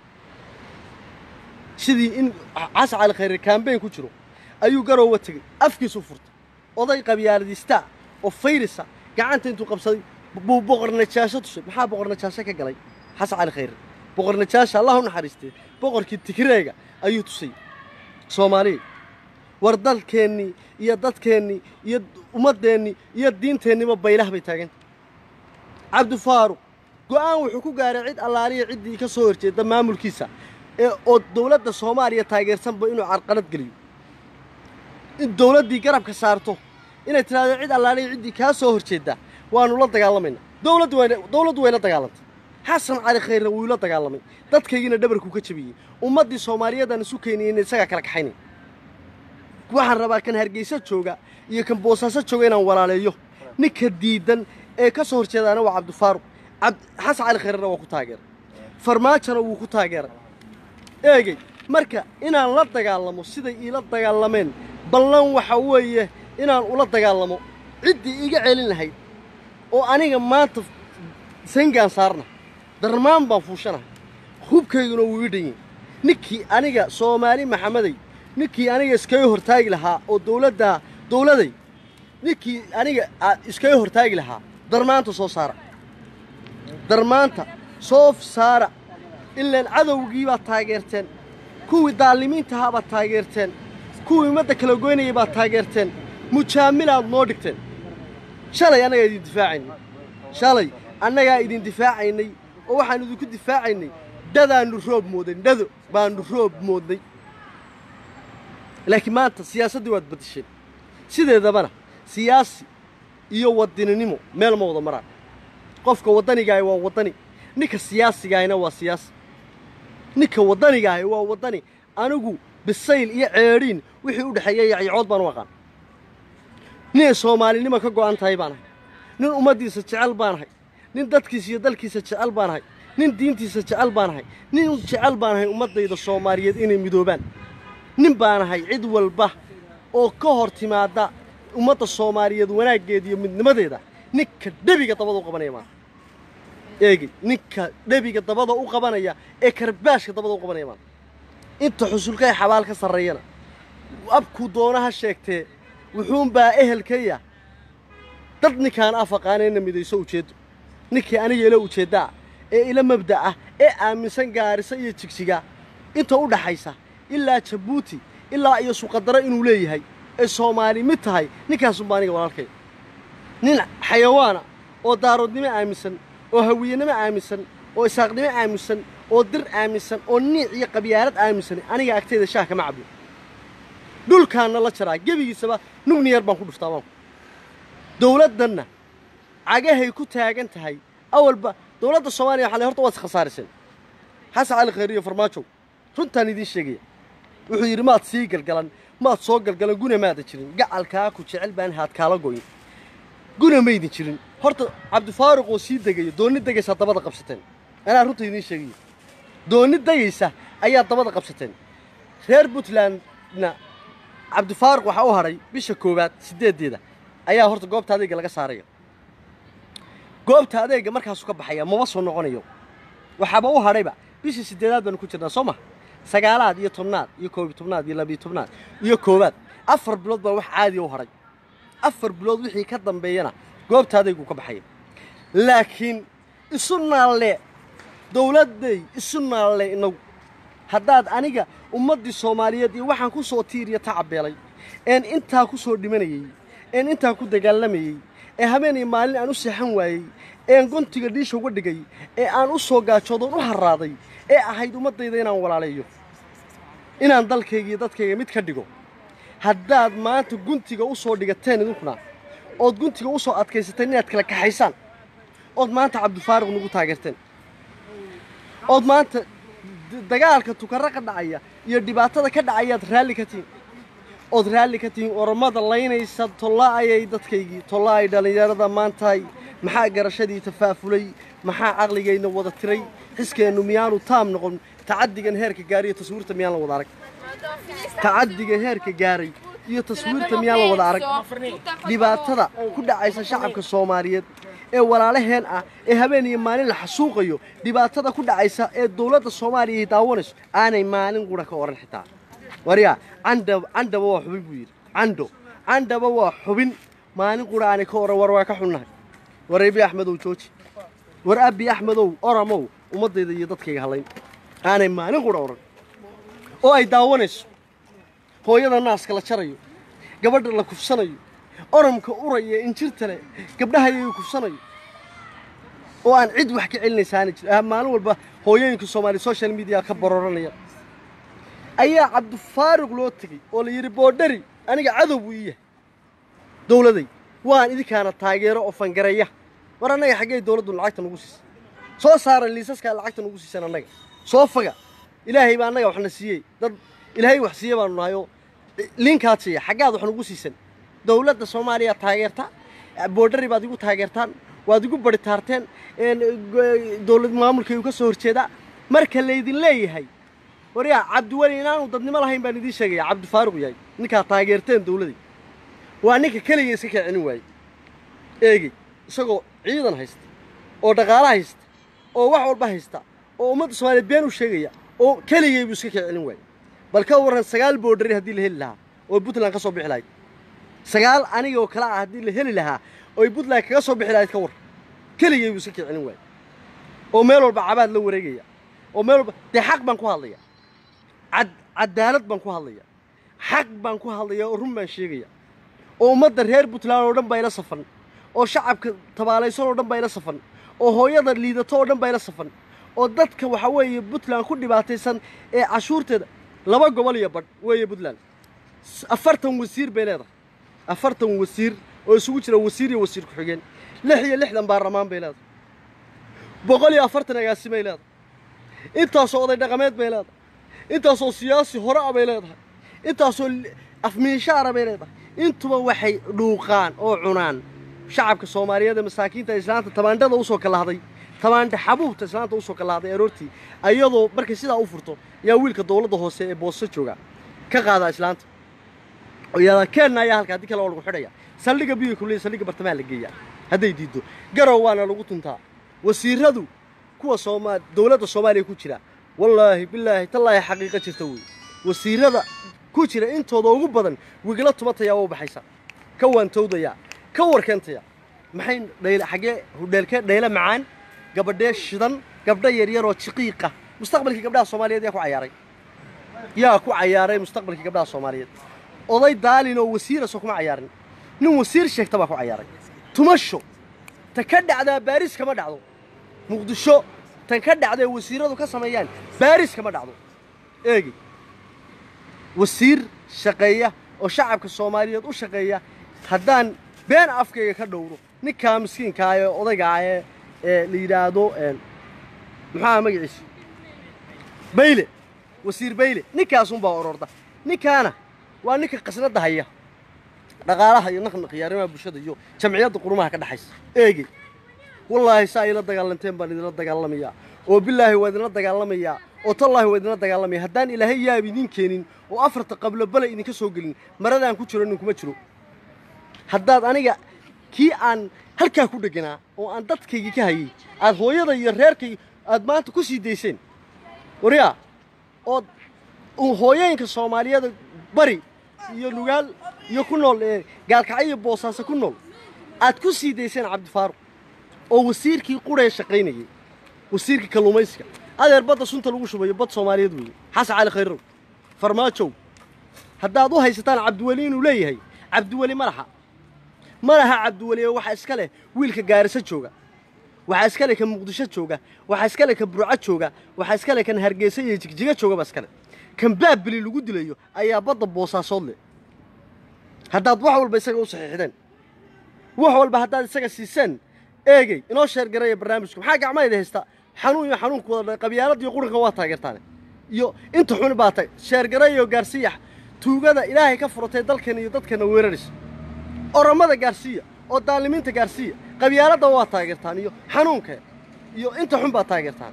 sidii in casa cali khayre kaambeyn ku jiro ayuu garoowa tegey afkiisu furtay oday qabyaaladiistaa oo fayrisa gacanta intuu qabsaday buu boqor najaasho tusay maxaa boqor najaasho ka galay xasan cali khayre boqor najaasho allah u naxariistee boqorkii tigreega ayuu tusay soomaaliya war dalkeennii iyo dadkeennii iyo ummaddeennii iyo diinteenniba baylah bay taaganta cabdifaaruq go'aan wuxuu ku gaaray cid allaaliya ciddii ka soo horjeeda maamulkiisa ee oo dawladda soomaaliya taageersanba inuu carqalad geliyo in dawladdii garabka saarto inay tidhahdo cid allaaliya ciddii kaa soo horjeedda waanu la dagaalamaynaa dawladdu wayna dawladdu wayla dagaalantay xasan cali khayre wuu la dagaalamay dadkaygiina dhabarkuu ka jabiyey ummaddii soomaaliyeedaan isu keeniyeyna isagaa kala kaxaynay waxaan rabaa kan hargeysa jooga iyo kan boosaaso jooga inaan walaaleeyo ninka diidan ee ka soo horjeedaana waa cabdifaaruq cabd xasan cali khayrena waa ku taageeray farmaajona wuu ku taageeray eegey marka inaan la dagaalamo siday iila dagaalameen ballan waxa weeye inaan ula dagaalamo ciddii iga celin lahayd oo aniga maanta sangaan saarna darmaan baan fuushanahay hubkayguna wuu ii dhan yahay ninkii aniga soomaali maxamedey ninkii aniga iskaga hortaagi lahaa oo dawladda dawladay ninkii aniga aa iskaga hortaagi lahaa darmaanta soo saara darmaanta soo saara ilaan cadowgii baad taageerteen kuwii daalimiintahaa baad taageerteen kuwii ummadda kala goynayay baad taageerteen mujaamilaad noo dhigteen shalay annagaa idin difaacaynay shalay annagaa idin difaacaynay oo waxaan idinku difaacaynay dadaannu roob mooday dhado baannu roob moodnay laakiin maanta siyaasaddii waad baddisheen sideedabana siyaasi iyo wadaninimo meel ma wada maraan qofka waddanigaah waa waddani ninka siyaasigaahina waa siyaasi ninka waddanigaahi waa waddani anigu bisayl iyo ceedhiin wixii u dhexeeya yacyacood baan u aqaan ninay soomaalinimo ka go'an tahay baan ahay nin ummaddiisa jecel baan ahay nin dadkiisa iyo dalkiisa jecel baan ahay nin diintiisa jecel baan ahay nin jecel baan ahay ummaddayda soomaaliyeed inay midoobaan nin baan ahay cid walba oo ka hor timaadda ummadda soomaaliyeed wanaaggeeda iyo midnimadeeda ninka dhebiga dabada u qabanaya maaha eegey ninka dhebiga dabada u qabanaya ee karbaashka dabada u qabanaya maaha inta xusulkay xabaal ka sarreeyana abkuu doonaha sheegtee wuxuunbaa ehelkaya dad ninkaan afaqaanayna midayso ujeeddo ninkii aniga ila ujeeddaa ee ila mabda ah ee aaminsan gaarisa iyo jigsiga inta u dhaxaysa ilaa jabuuti ilaa iyo suqadaro inuu leeyahay ee soomaali mid tahay ninkaasunbaa aniga walaalkay nin xayawaana oo daaroodnimo aaminsan oo hawiyenimo aaminsan oo isaaqnimo aaminsan oo dir aaminsan oo niic iyo qabyaalad aaminsan aniga agtayda shaah kama cabyo dhulkaanna la jaraa gebigiisaba nugniyar baan ku dhuftaa maanku dawladdanna cagahay ku taagan tahay awalba dawladda soomaaliya waxaa le horta waad iskhasaarisan xasan cali khayr iyo farmaajow runtaan idiin sheegaya wuxuu yidhi maad sii galgalan maad soo galgalan guna maada jirin gacalkaa ku jecel baan haad kaala goyn guna maydin jirin horta cabdifaaruq oo sii degayo doonni degaysaa dabada qabsateen anaa runta idiin sheegaya doonni degaysa ayaa dabada qabsateen reer puntlandna cabdifaaruq waxaa u hadhay bisha koowaad siddeeddeeda ayaa horta goobta adeega laga saaraya goobta adeega markaasuu ka baxaya maba soo noqonayo waxaaba u hadhayba bishii siddeedaad baanu ku jirnaa soo ma sagaalaad iyo tobnaad iyo koob iyo tobnaad iyo labiyo tobnaad iyo koowaad afar bilood baa wax caadiya u hadhay afar bilood wixii ka dambeeyana goobta adeeguu ka baxaya laakiin isu naalle dawladday isu naalle inagu haddaad aniga ummaddii soomaaliyeed iyo waxaan ku soo tiiriya tacabeelay een intaa ku soo dhimanayey een intaa ku dagaalamayey ee habeen iyo maalin aan u seexan waayey een gontiga dhiisha uga dhigay ee aan u soo gaajoodoon u harraaday ee ahayd ummaddayda inaan walaaleeyo inaan dalkayga iyo dadkayga mid ka dhigo haddaad maanta guntiga u soo dhigateen idinkuna ood guntiga u soo adkaysateen inaad kala kaxaysaan ood maanta cabdifaaruq nagu taageerteen ood maanta dagaalka tukaro ka dhacaya iyo dhibaatada ka dhacayaad raalli ka tihiin ood raalli ka tihiin oromada laynaysa tollaa'ayay dadkaygii tollaa'ay dhallinyarada maantahay maxaa garashadii tafaafulay maxaa caqligayna wada tiray xiskeennu miyaanu taam noqon tacaddigan heerka gaaray iyo taswiirta miyaan la wada arag tacaddiga heerka gaaray iyo taswiirta miyaan la wada arag dhibaatada ku dhacaysa shacabka soomaaliyeed ee walaalaheen ah ee habeen iyo maalin la xasuuqayo dhibaatada ku dhacaysa ee dawladda soomaaliya ay daawanayso aanay maalin qura ka odhan xitaa waryaa candha candhaba waa xubin buu yidhi candho candhaba waa xubin maalin qura aanay ka odhan war waa ka xunnahay war abi axmedow jooji war abi axmedow oramow ummaddayda iyo dadkayga hadlayn aanay maalin qura odhan oo ay daawanayso hooyada naaska la jarayo gabadha la kufsanayo oramka uraya injirta leh gabdhahayagu kufsanayo oo aan cid wax ka celinaysaana jir maalin walba hooyooyinka soomaaliya social media ka baroranaya ayaa cabdifaaruq loo tegey oo la yidhi boodhari aniga cadow buu ii yahay dawladay waan idinkaana taageero oo fangareeya war annaga xaggey dawladdu lacagta nagu siisay soo saaran liisaskaa lacagta nagu siisan annaga soo faga ilaahay baa annaga waxna siiyey dad ilaahay wax siiye baanu nahay oo linkaad siiya xaggaad wax nagu siisan dawladda soomaaliya taageerta boodhari baad igu taageertaan waad igu bari taarteen dowlad maamulkaygu ka soo horjeedaa marka laydin leeyahay waryaa cabdiweli inaanu dadnimo lahayn baan idiin sheegaya cabdifaaruq yahay ninkaa taageerteen dowladii waa ninka keliga iska kicinin waayey eegey isagoo ciidan haysta oo dhaqaalo haysta oo wax walba haysta oo ummadda soomaaliyeed been u sheegaya oo keligay buu iska kicinin waayey bal ka warran sagaal boodhari haddii la heli lahaa oo puntland ka soo bixi lahayd sagaal anigoo kale ah haddii la heli lahaa oy puntland kaga soo bixi lahayd ka war keligay buu iska kicinin waayey oo meel walba cabaad la wareegaya oo meel walba dee xaq baan ku hadlaya cad cadaalad baan ku hadlaya xaq baan ku hadlaya oo run baan sheegaya oo ummadda reer puntland oo dhan baa ila safan oo shacabka tabaalaysan oo dhan baa ila safan oo hooyada liidato oo dhan baa ila safan oo dadka waxa weeye puntland ku dhibaataysan ee cashuurteeda laba gobol iyo badh weeye puntland afartan wasiir bay leedahay afartan wasiir oo isugu jira wasiir iyo wasiir ku-xigeen lix iyo lixdan baarlamaan bay leedahay boqol iyo afartan agaasimay leedahay intaasoo oday dhaqameed bay leedahay intaasoo siyaasi hore a bay leedahay intaasoo afmiishaara bay leedahay intuba waxay dhuuqaan oo cunaan shacabka soomaaliyeed ee masaakiinta islaanta tamaandhada usoo kalahday tamaandha xabuubta islaanta usoo kalahday aroortii ayadoo markay sidaa u furto yaa wiilka dowladda hoose ee boosto jooga ka qaadaa islaanta oo yaadaa keenna ayaa halka haddii kale waa lagu xidhaya saldhigga biyo kulliya saldhigga bartamaha la geeyaa hadday diiddo garow waana lagu tuntaa wasiiradu kuwa sooma dowladda soomaaliya ku jira wallaahi bilaahi tallaahi xaqiiqo jirta wey wasiirada ku jira intooda ugu badan wigla tumatayaa waa u baxaysa ka waantowdayaa ka warkeentaya maxay dhayla xaggee hudheelkee dhayle macaan gabadhee shidan gabdho yaryaroo jiqiiqa mustaqbalkii gabdhaha soomaaliyeed yaa ku cayaaray yaa ku cayaaray mustaqbalkii gabdhaha soomaaliyeed oday daalin oo wasiirasoo kuma cayaarin nin wasiir sheegta baa ku cayaaray tumasho ta ka dhacdaa baaris kama dhacdo muqdisho tan ka dhacdae wasiiradu ka sameeyaan baaris kama dhacdo eegi wasiir shaqeeya oo shacabka soomaaliyeed u shaqeeya haddaan been afkayga ka dhowro ninkaa miskiinkaa ee odaygaa ee ee la yidhaahdo maxaa magaciisa bayle wasiir bayle ninkaasunbaa ororda ninkaana waa ninka qasnadda haya dhaqaalaha iyo naqnaqiyo arrimaha bulshada iyo jamciyadda qurumaha ka dhexaysa eegi wallaahi saa ila dagaalanteen baan idinla dagaalamayaa oo bilaahi waa idinla dagaalamayaa oo tallaahi waa idinla dagaalamaya haddaan ilaahay yaab idin keenin oo afarta qablo bale idinka soo gelin maradaan ku jiro ninkuma jiro haddaad aniga kii aan halkaa ku dheganaa oo aan dadkaygii ka hayay aad hooyada iyo reerkayga aad maanta ku sii dayseen waryaa ood hooyooyinka soomaaliyeed bari iyo lugaal iyo ku nool ee gaalkacyo iyo boosaaso ku nool aad ku sii dayseen cabdifaaruq oo wasiirkii quree shaqaynayay wasiirkii kalluumaysiga adeer badda sunta lagu shubayo bad soomaaliyeed weeye xasan cali khayrow farmaajow haddaad u haysataan cabdiweli inuu leeyahay cabdiweli ma laha ma laha cabdiweli ee waxaa iska leh wiilka gaariso jooga waxaa iska leh kan muqdisho jooga waxaa iska leh kan burco jooga waxaa iska leh kan hargeysa iyo jigjiga jooga baa iska leh kan baabili lagu dilayo ayaa badda boosaasood leh haddaad wax walba isaga u saxiixdeen wax walba haddaad isaga siiseen eegey inoo sheergaraya barnaamijku maxaa gacmahayda haysta xanuun iyo xanuunku wada qabyaalada iyo quranka waa taageertaane iyo inta xuni baa tag sheergarayo gaarsiiya tuugada ilaahay ka furatay dalkan iyo dadkana weeraraysa oromada gaarsiiya oo daalimiinta gaarsiiya qabyaaladda waa taageertaan iyo xanuunka iyo inta xun baa taageertaan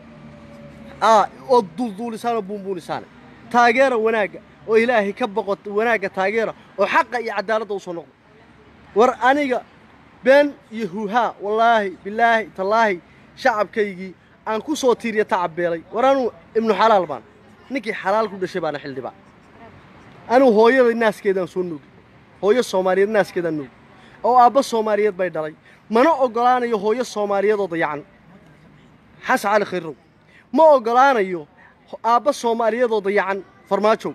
aa oo duulduulisaan oo buunbuunisaan taageera wanaagga oo ilaahay ka boqo wanaagga taageera oo xaqa iyo cadaaladda usoo noqdo war aniga been iyo huuhaa wallaahi bilaahi tallaahi shacabkaygii aan ku soo tiiriya tacabbeelay war anuu ibnu xalaal baan ninkii xalaal ku dhashay baana xildhibaan anuu hooyada naaskeedaan soo nuugi hooyo soomaaliyeed naaskeedaan nuugi oo aabba soomaaliyeed bay dhalay mana oggolaanayo hooyo soomaaliyeed oo dayacan xasan cali khayrow ma oggolaanayo aabba soomaaliyeed oo dayacan farmaajow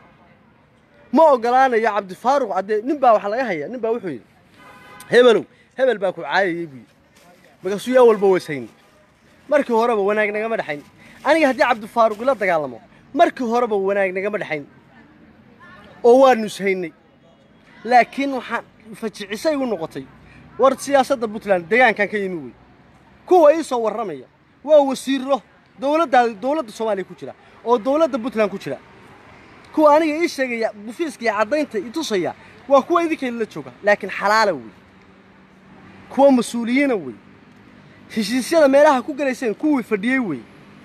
ma oggolaanayo cabdifaaruq haddee nin baa waxaa laga hayaa nin baa wuxuu yidhi hebelow hebel baa ku caayayey buu yidhi markaasuu yaa walba weyshayni markii horeba wanaag nagama dhexayn aniga haddii cabdifaaruq ila dagaalamo markii horeba wanaag nagama dhexayn oo waanu ishaynay laakiin waxaan fajicisay igu noqotay war siyaasadda puntland deegaankan ka yimi wey kuwa ii soo warramaya waa wasiirro dowladdaada dowladda soomaaliya ku jira oo dowladda puntland ku jira kuwa aniga ii sheegaya bufiiska iyo caddaynta i tusaya waa kuwa idinkayla la jooga laakiin xalaala wey kuwa mas-uuliyiina wey heshiisyada meelaha ku galayseen kuwii fadhiyey wey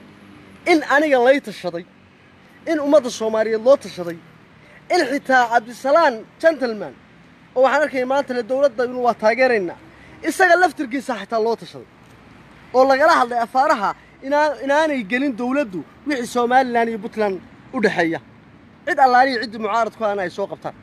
in aniga lay tashaday in ummadda soomaaliyeed loo tashaday in xitaa cabdisalaan gentleman oo waxaan arkaya maanta le dowladda inu waa taageeraynaa isaga laftirkiisa xitaa loo tashaday oo lagala hadlay afaaraha inaa inaanay gelin dowladdu wixii somalilan iyo puntland u dhexeeya cid allaaliya ciddii mucaarad ku ana ay soo qabtaan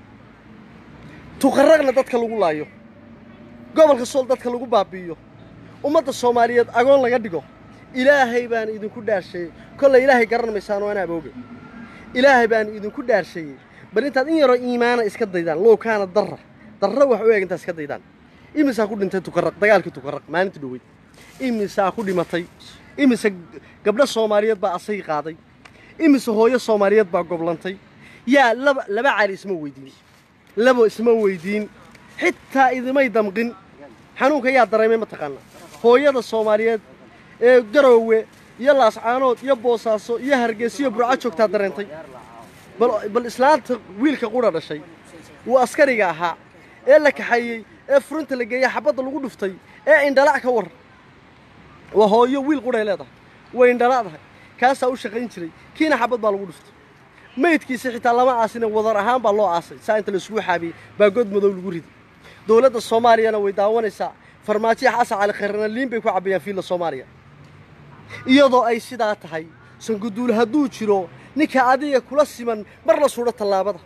tuqarraqna dadka lagu laayo gobolka sool dadka lagu baabi'iyo ummadda soomaaliyeed agoon laga dhigo ilaahay baan idinku dhaarsheeyey kollay ilaahay garan maysaan oo anaa abooge ilaahay baan idinku dhaarsheeyey bal intaad in yaroo iimaana iska daydaan low kaana darra darra wax u eg intaad iska daydaan imisaa ku dhintay tukarraq dagaalkii tukarraq maalintii dhoweyd imisaa ku dhimatay imise gabdho soomaaliyeed baa asay qaaday imise hooyo soomaaliyeed baa goblantay yaa laba laba cali isma weydiin labo isma weydiin xitaa idimay damqin xanuunka yaa dareemay mataqaanaa hooyada soomaaliyeed ee garoowe iyo laascaanood iyo boosaaso iyo hargeysa iyo burco joogtaa dareentay bal bal islaanta wiilka qudha dhashay wuu askariga ahaa ee la kaxeeyey ee furinta la geeyey xabadda lagu dhuftay ee indhalac ka war waa hooyo wiil qudhay leedahay way indhala'dahay kaasaa u shaqayn jiray kiina xabad baa lagu dhuftay maydkiisa xitaa lama aasine wadar ahaan baa loo aasay saa inta laisugu xaabiyey baa god madow lagu riday dowladda soomaaliyana way daawanaysaa farmaajiya xasan cali khayrana liin bay ku cabbayaan fiilla soomaaliya iyadoo ay sidaa tahay sanguduul hadduu jiro ninka adiga kula siman mar la suudho tallaabada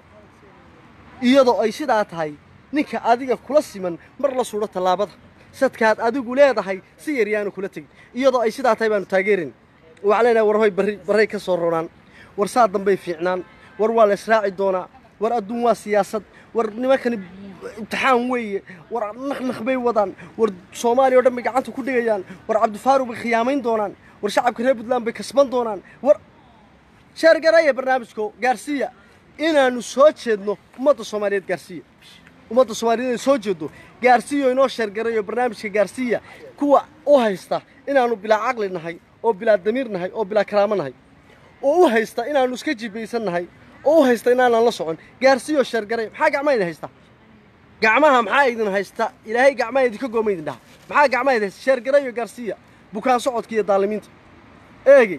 iyadoo ay sidaa tahay ninka adiga kula siman mar la suudho tallaabada sadkaad adigu leedahay si yar yaanu kula tegin iyadoo ay sidaa tahay baanu taageerin waxaan leenahay war hoy barri barray ka soo ronaan war saa dambay fiicnaan war waa la israaci doonaa war adduun waa siyaasad war nimankani imtixaan weeye war naknakh bay wadaan war soomaaliya oo dhan bay gacanta ku dhigayaan war cabdifaaruq bay khiyaamayn doonaan war shacabka reer puntland bay kasban doonaan war sheergareeya barnaamijko gaarsiiya inaannu soo jeedno ummadda soomaaliyeed gaarsiiya ummadda soomaaliyeed inay soo jeeddo gaarsiiyo inoo sheergareeyo barnaamijka gaarsiiya kuwa u haysta inaannu bilaa caqli nahay oo bilaa damiir nahay oo bilaa karaamo nahay oo u haysta inaannu iska jibaysan nahay oo u haysta inaanaan la socon gaarsiiyo sheergareeya maxaa gacmaha idin haysta gacmaha maxaa idin haysta ilaahay gacmaha idinka gooma idin dhaha maxaa gacmaha idin haysta sheergareeyo gaarsiiya bukaan socodka iyo daalimiinta eegey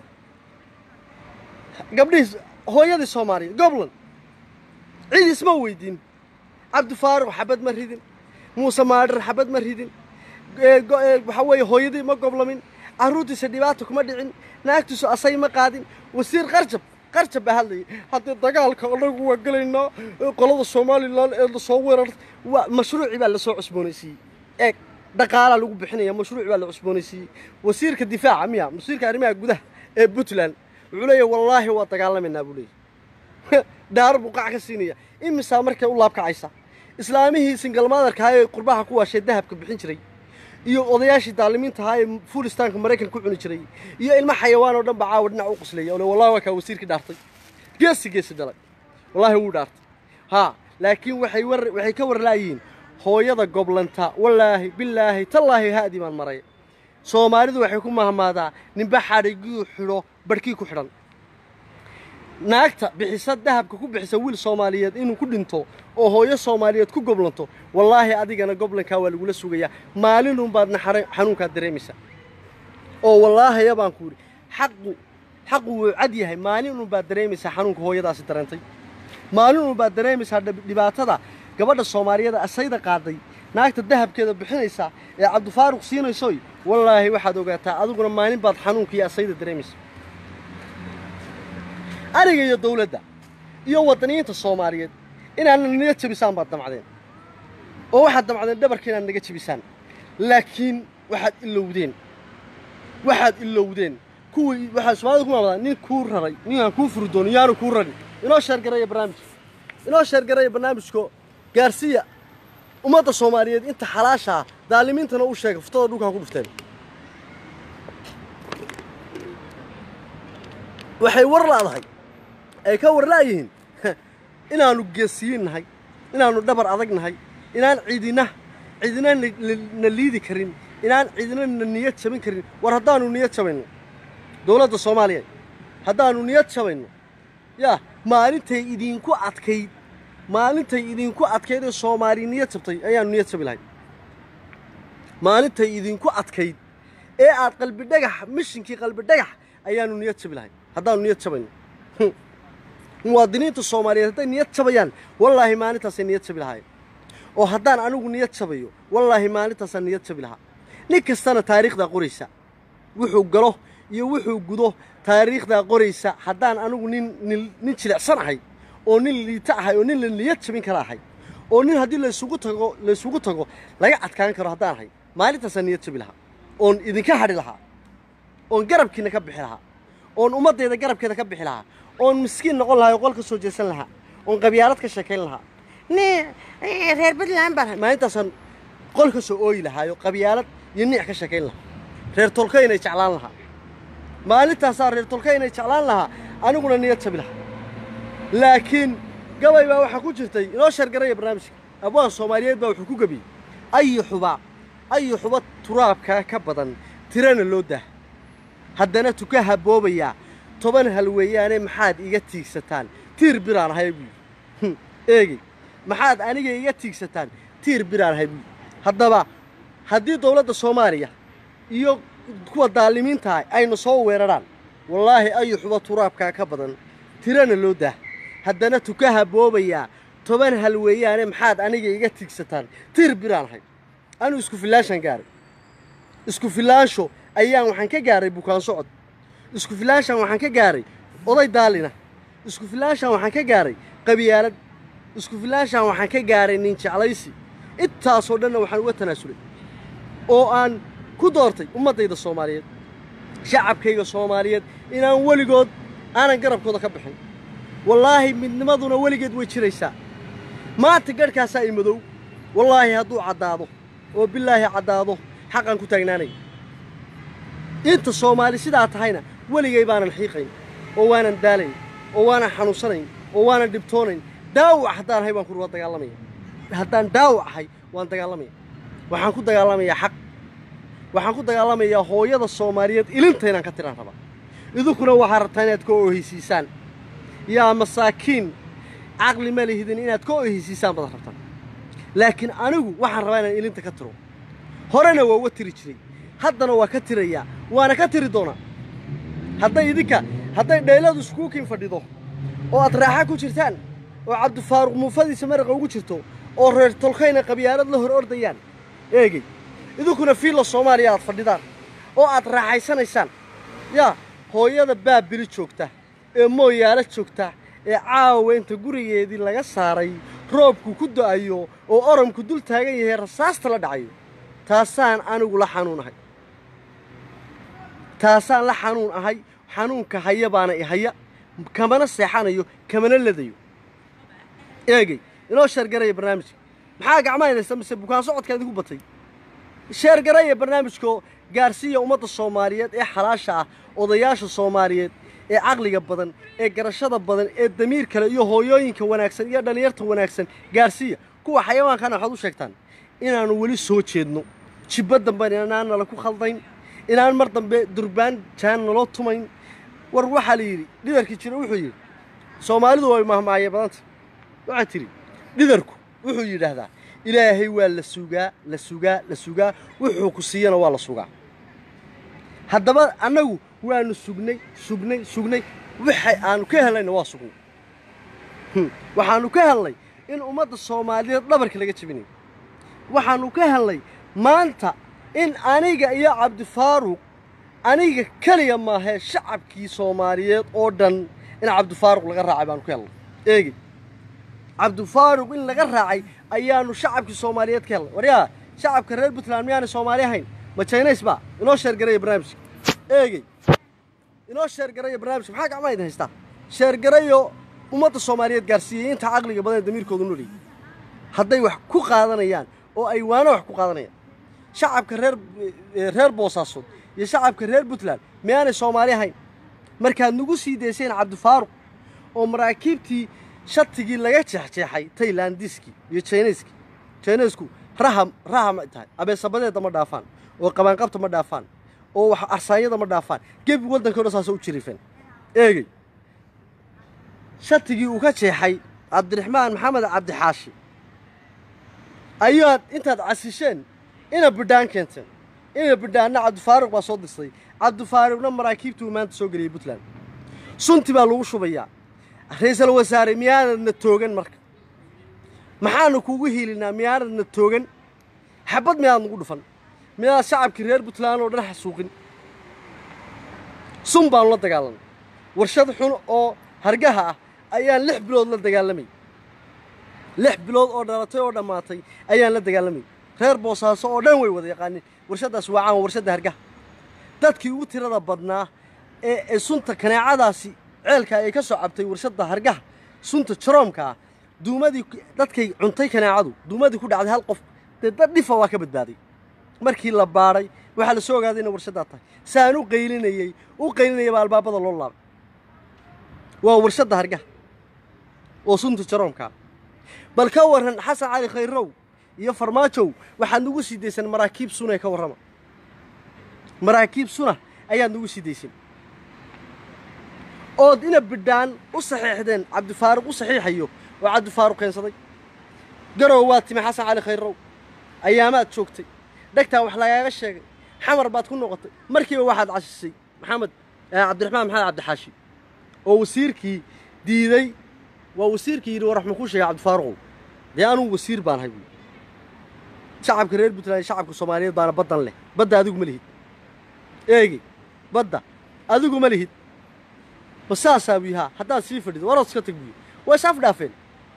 gabdhihii hooyadii soomaaliyeed goblan cid isma weydiin cabdifaaruq xabad ma ridin muuse maadhar xabad ma ridin waxaa weeye hooyadii ma goblamin carruurtiisa dhibaata kuma dhicin naagtiisu asay ma qaadin wasiir qarjab qarjab baa hadlayay haddii dagaalka anagu waa gelaynaa qolada somalilan ee lasoo weerar waa mashruucii baa lasoo cusboonaysiiyey eeg dhaqaalaa lagu bixinaya mashruuc baa la cusboonaysiiyey wasiirka difaaca miya wasiirka arrimaha gudaha ee puntland wuxuu leeyahy wallaahi waa dagaalamaynaa buu leeyahy dhaar buu qac ka siinaya imisaa markay u laabkacaysa islaamihii singalmaadarka ahaa ee qurbaha ku waashay dahabka bixin jiray iyo odayaashii daalimiinta ahaa ee fulistaanka maraykanka ku cuni jiray iyo ilmo xayawaan oo dhan baa caawa dhinac u quslaya ole wallahi waa kaa wasiirkii dhaartay geesi geesi dhalay wallaahi wuu dhaartay haa laakiin waxay war waxay ka warlaayihiin hooyada goblanta wallaahi bilaahi tallaahi haadii baan maray soomaalidu waxay ku mahmaadaa ninba xadhiguu xidho barhkii ku xidhan naagta bixisa dahabka ku bixisa wiil soomaaliyeed inuu ku dhinto oo hooyo soomaaliyeed ku goblanto wallaahi adigana goblankaa waa lagula sugayaa maalinunbaadna xanuunkaad dareemaysaa oo wallaahaya baan ku yidhi xaqu xaqu wuu cad yahay maalinunbaad dareemaysaa xanuunka hooyadaasi dareentay maalinunbaad dareemaysaa dhibaatada gabadha soomaaliyeed asayda qaaday naagta dahabkeeda bixinaysaa ee cabdifaaruq siinaysoy wallaahi waxaad ogaataa adiguna maalin baad xanuunka iyo asayda dareemaysa aniga iyo dawladda iyo waddaniyiinta soomaaliyeed inaadna naga jebisaan baad damcdeen oo waxaad damcdeen dhabarka inaad naga jebisaan laakiin waxaad ilowdeen waxaad ilowdeen kuwii waxaa soomaalida ku maamadaa nin kuu raray ninkaan kuu furi doono yaanu kuu rarin inoo sheergareeya barnaamijka inoo sheergareeya barnaamijko gaarsiiya ummadda soomaaliyeed inta xalaashaa daalimiintana u sheega furtada dhulkaa ku dhufteen waxay war la'dahay ay ka war la'yihiin inaannu geesiyin nahay inaannu dhabar adag nahay inaan cidina cidina na liidi karin inaan cidina na niyad jabin karin war haddaannu niyad jabayno dowladda soomaaliya haddaannu niyad jabayno yaa maalintay idinku adkayd maalintay idinku adkayd ee soomaali niyad jabtay ayaannu niyad jabi lahay maalintay idinku adkayd ee aad qalbi dhagax mishinkii qalbi dhagax ayaanu niyad jabi lahay haddaanu niyad jabayno muwaadiniinta soomaaliyeed hadday niyad jabayaan wallaahi maalintaasay niyad jabi lahaayeen oo haddaan anigu niyad jabayo wallaahi maalintaasaan niyad jabi lahaa nin kastana taariikhdaa qoraysa wuxuu galo iyo wuxuu gudo taariikhdaa qoraysa haddaan anigu nin nin nin jilicsan ahay oo nin liita ahay oo nin la niyad jabin kara ahay oo nin haddii laysugu tago laysugu tago laga adkaan karo haddaan ahay maalintaasaan niyad jabi lahaa oon idinka hadhi lahaa oon garabkiina ka bixi lahaa oon ummaddeeda garabkeeda ka bixi lahaa oon miskiin noqon lahaa oo qol ka soo jeesan lahaa oon qabyaalad ka sheekayn lahaa ni reer puntland baan maalintaasaan qol ka soo ooyi lahaayo qabyaalad iyo niic ka sheekayn lahaa reer tolka inay jeclaan lahaa maalintaasaa reer tolka inay jeclaan lahaa aniguna niyad jabi lahaa laakiin gabay baa waxaa ku jirtay inoo shargaraya barnaamijka abwaan soomaaliyeed baa wuxuu ku gebiyey ayi xuba ayi xuba turaabkaa ka badan tirana loo dah haddana tuka haboobayaa toban hal weeyaane maxaad iga tiigsataan tiir biraan ahay buu yidhi eegey maxaad aniga iga tiigsataan tiir biraan ahay buu yidhi haddaba haddii dowladda soomaaliya iyo kuwa daalimiintaah ayna soo weerarhaan wallaahi ayu xuba turaabkaa ka badan tirana loo dah haddana tuka haboobayaa toban hal weeyaane maxaad aniga iga tiigsataan tiir biraan ahay anuu isku filaanshaan gaaray isku filaansho ayaan waxaan ka gaaray bukaan socod isku filaanshaan waxaan ka gaaray oday daalina isku filaanshaan waxaan ka gaaray qabyaalad isku filaanshaan waxaan ka gaaray nin jeclaysi intaasoo dhanna waxaan uga tanaasulay oo aan ku doortay ummaddayda soomaaliyeed shacabkayga soomaaliyeed inaan weligood aanan garabkooda ka bixin wallaahi midnimaduna weligeed way jiraysaa maanta garhkaasaa i madow wallaahi hadduu caddaado oo bilaahi caddaado xaqaan ku taagnaanay inta soomaali sidaa tahayna weligay baanan xiiqayn oo waanan daalayn oo waanan xanuunsanayn oo waanan dhibtoonayn daawac haddaan ahay waan ku dagaalamaya haddaan daawac ahay waan dagaalamaya waxaan ku dagaalamayaa xaq waxaan ku dagaalamayaa hooyada soomaaliyeed ilinta inaan ka tiraan rabaa idinkuna waxaa rabtaa inaad ka oohaysiisaan yaa masaakiin caqli ma lihidin inaad ka oohaysiisaan baad rabtaan laakiin anigu waxaan rabaa inaan ilinta ka tiro horena waa uga tiri jiray haddana waa ka tirayaa waana ka tiri doonaa hadday idinka hadday dheyladu iskuukiin fadhido oo aad raaxa ku jirtaan oo cabdifaaruq muufadiisa maraqa ugu jirto oo reer tolkayna qabyaalad la hor ordayaan eegey idinkuna fiilla soomaaliya aad fadhidaan oo aad raaxaysanaysaan yaa hooyada baabili joogta ee mooyaalo joogta ee caawa inta gurigeedii laga saaray roobku ku da'ayo oo oramku dul taagan yahay rasaasta la dhacayo taasaan anigu la xanuun ahay taasaan la xanuun ahay xanuunka haya baana i haya kamana seexanayo kamana ladayo eegey inoo sheergaraya barnaamijka maxaa gacmaha idaysta mise bukaan socodkaa idinku batay sheergaraya barnaamijkoo gaarsiiya ummadda soomaaliyeed ee xalaasha ah odayaasha soomaaliyeed ee caqliga badan ee garashada badan ee damiir kale iyo hooyooyinka wanaagsan iyo dhallinyarta wanaagsan gaarsiiya kuwa xayawaankana waxaad u sheegtaan inaannu weli soo jeedno jibbo damben inaan nala ku khaldayn inaan mar dambe durbaan jaan naloo tumayn war waxaa la yidhi dhidarkii jira wuxuu yidhi soomaalidu way mahmaaye badanta waxaa tidhi dhidarku wuxuu yidhaahdaa ilaahay waa la sugaa la sugaa la sugaa wuxuu ku siiyana waa la sugaa haddaba annagu waannu sugnay sugnay sugnay waxay aanu ka hellayna waa sugnay waxaannu ka hellay in ummadda soomaaliyeed dhabarka laga jebinayo waxaannu ka hellay maanta in aniga iyo cabdifaaruq aniga keliya maahee shacabkii soomaaliyeed oo dhan in cabdifaaruq laga raacay baanu ka hellay eegi cabdifaaruq in laga raacay ayaannu shacabkii soomaaliyeed ka hellay waryaa shacabka reer puntland miyaanay soomaali ahayn ma jaynays baa inoo sheergaraya barnaamijka eegey inoo sheergaraya barnaamijka maxaa gacmaha idin haystaa sheergarayo ummadda soomaaliyeed gaarsiiyey inta caqliga badan ee damiirkoodu noliyay hadday wax ku qaadanayaan oo ay waana wax ku qaadanayaan shacabka reer reer boosaasood iyo shacabka reer puntland miyaanay soomaali ahayn markaad nagu sii dayseen cabdifaaruq oo maraakiibtii shatigii laga jeexjeexay taylandiskii iyo jinayskii jinaysku raham raham ay tahay abeesabadeedda ma dhaafaan oo qabaanqabta ma dhaafaan oo wax arsaanyada ma dhaafaan gebi waddanka o dhan saasa u jiriifeen eegey shatigii uu ka jeexay cabdiraxmaan maxamed cabdixaashi ayaad intaad casisheen ina bidhaan keenteen ina bidhaanna cabdifaaruq baa soo dirsaday cabdifaaruqna maraakiibtuu maanta soo geliyey puntland sunti baa lagu shubayaa ra-iisul wasaare miyaanadna toogan marka maxaanu kuugu hiilinaa miyaanadna toogan xabad miyaad nagu dhufan miyaad shacabkii reer puntland oo dhan xasuuqin sun baanu la dagaalamay warshad xun oo hargaha ah ayaan lix bilood la dagaalamay lix bilood oo dhalatay oo dhammaatay ayaan la dagaalamay reer boosaaso oo dhan way wada yaqaanin warshaddaas waa caan warshadda hargaha dadkii ugu tirada badnaa ee ee sunta kaneecadaasi ceelka ay ka soo cabtay warshadda hargaha sunta jaroomka ah duumadii dadkay cuntay kaneecadu duumadii ku dhacday hal qof dee dad dhifa waa ka badbaaday markii la baadhay waxaa la soo ogaaday inay warshaddaa tahay saan u qaylinayey u qaylinayay baa albaabada loo laabay waa warshadda hargaha oo sunta jaroomkaa bal ka warran xasan cali khayrow iyo farmaajow waxaad nagu sii daysan maraakiib sunay ka warrama maraakiib suna ayaad nagu sii daysan ood ina bidhaan u saxiixdeen cabdifaaruq u saxiixayo oo cabdifaaruq keensaday garow waa timi xasan cali khayrow ayaamaad joogtay dhegtaa wax lagaaga sheegay xamar baad ku noqotay markiiba waxaad cashisay maxamed cabdiraxmaan maxamed cabdixaashi oo wasiirkii diiday waa wasiirkii yidhi war wax makuu sheegay cabdifaaruqow dee anugu wasiir baan hay buui shacabka reer puntland iyo shacabka soomaaliyeed baana baddan leh badda adigu ma lihid eegi badda adigu ma lihid ba saasaa buu yahaa haddaad sii fadhido warood iska tag buuyi waa is afdhaafeen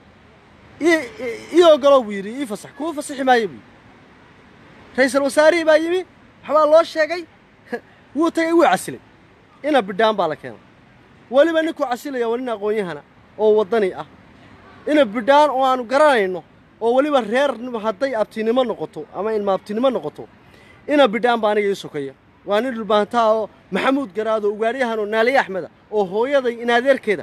ii ogolow buu yidhi ii fasax kuwa fasaxi maayo buu yidhi ra-iisul wasaarihii baa yimi waxbaa loo sheegay wuu tagay wuu casilay ina bidhaan baa la keenay weliba ninkuu casilaya waa nin aqoon-yahana oo waddani ah ina bidhaan oo aanu garanayno oo weliba reer hadday abtinimo noqoto ama ilma abtinimo noqoto ina bidhaan baa aniga ii sokaya waa nin dhulbaantaa oo maxamuud garaado ugaadhyahan oo naaliye axmeda oo hooyaday inaadeerkeeda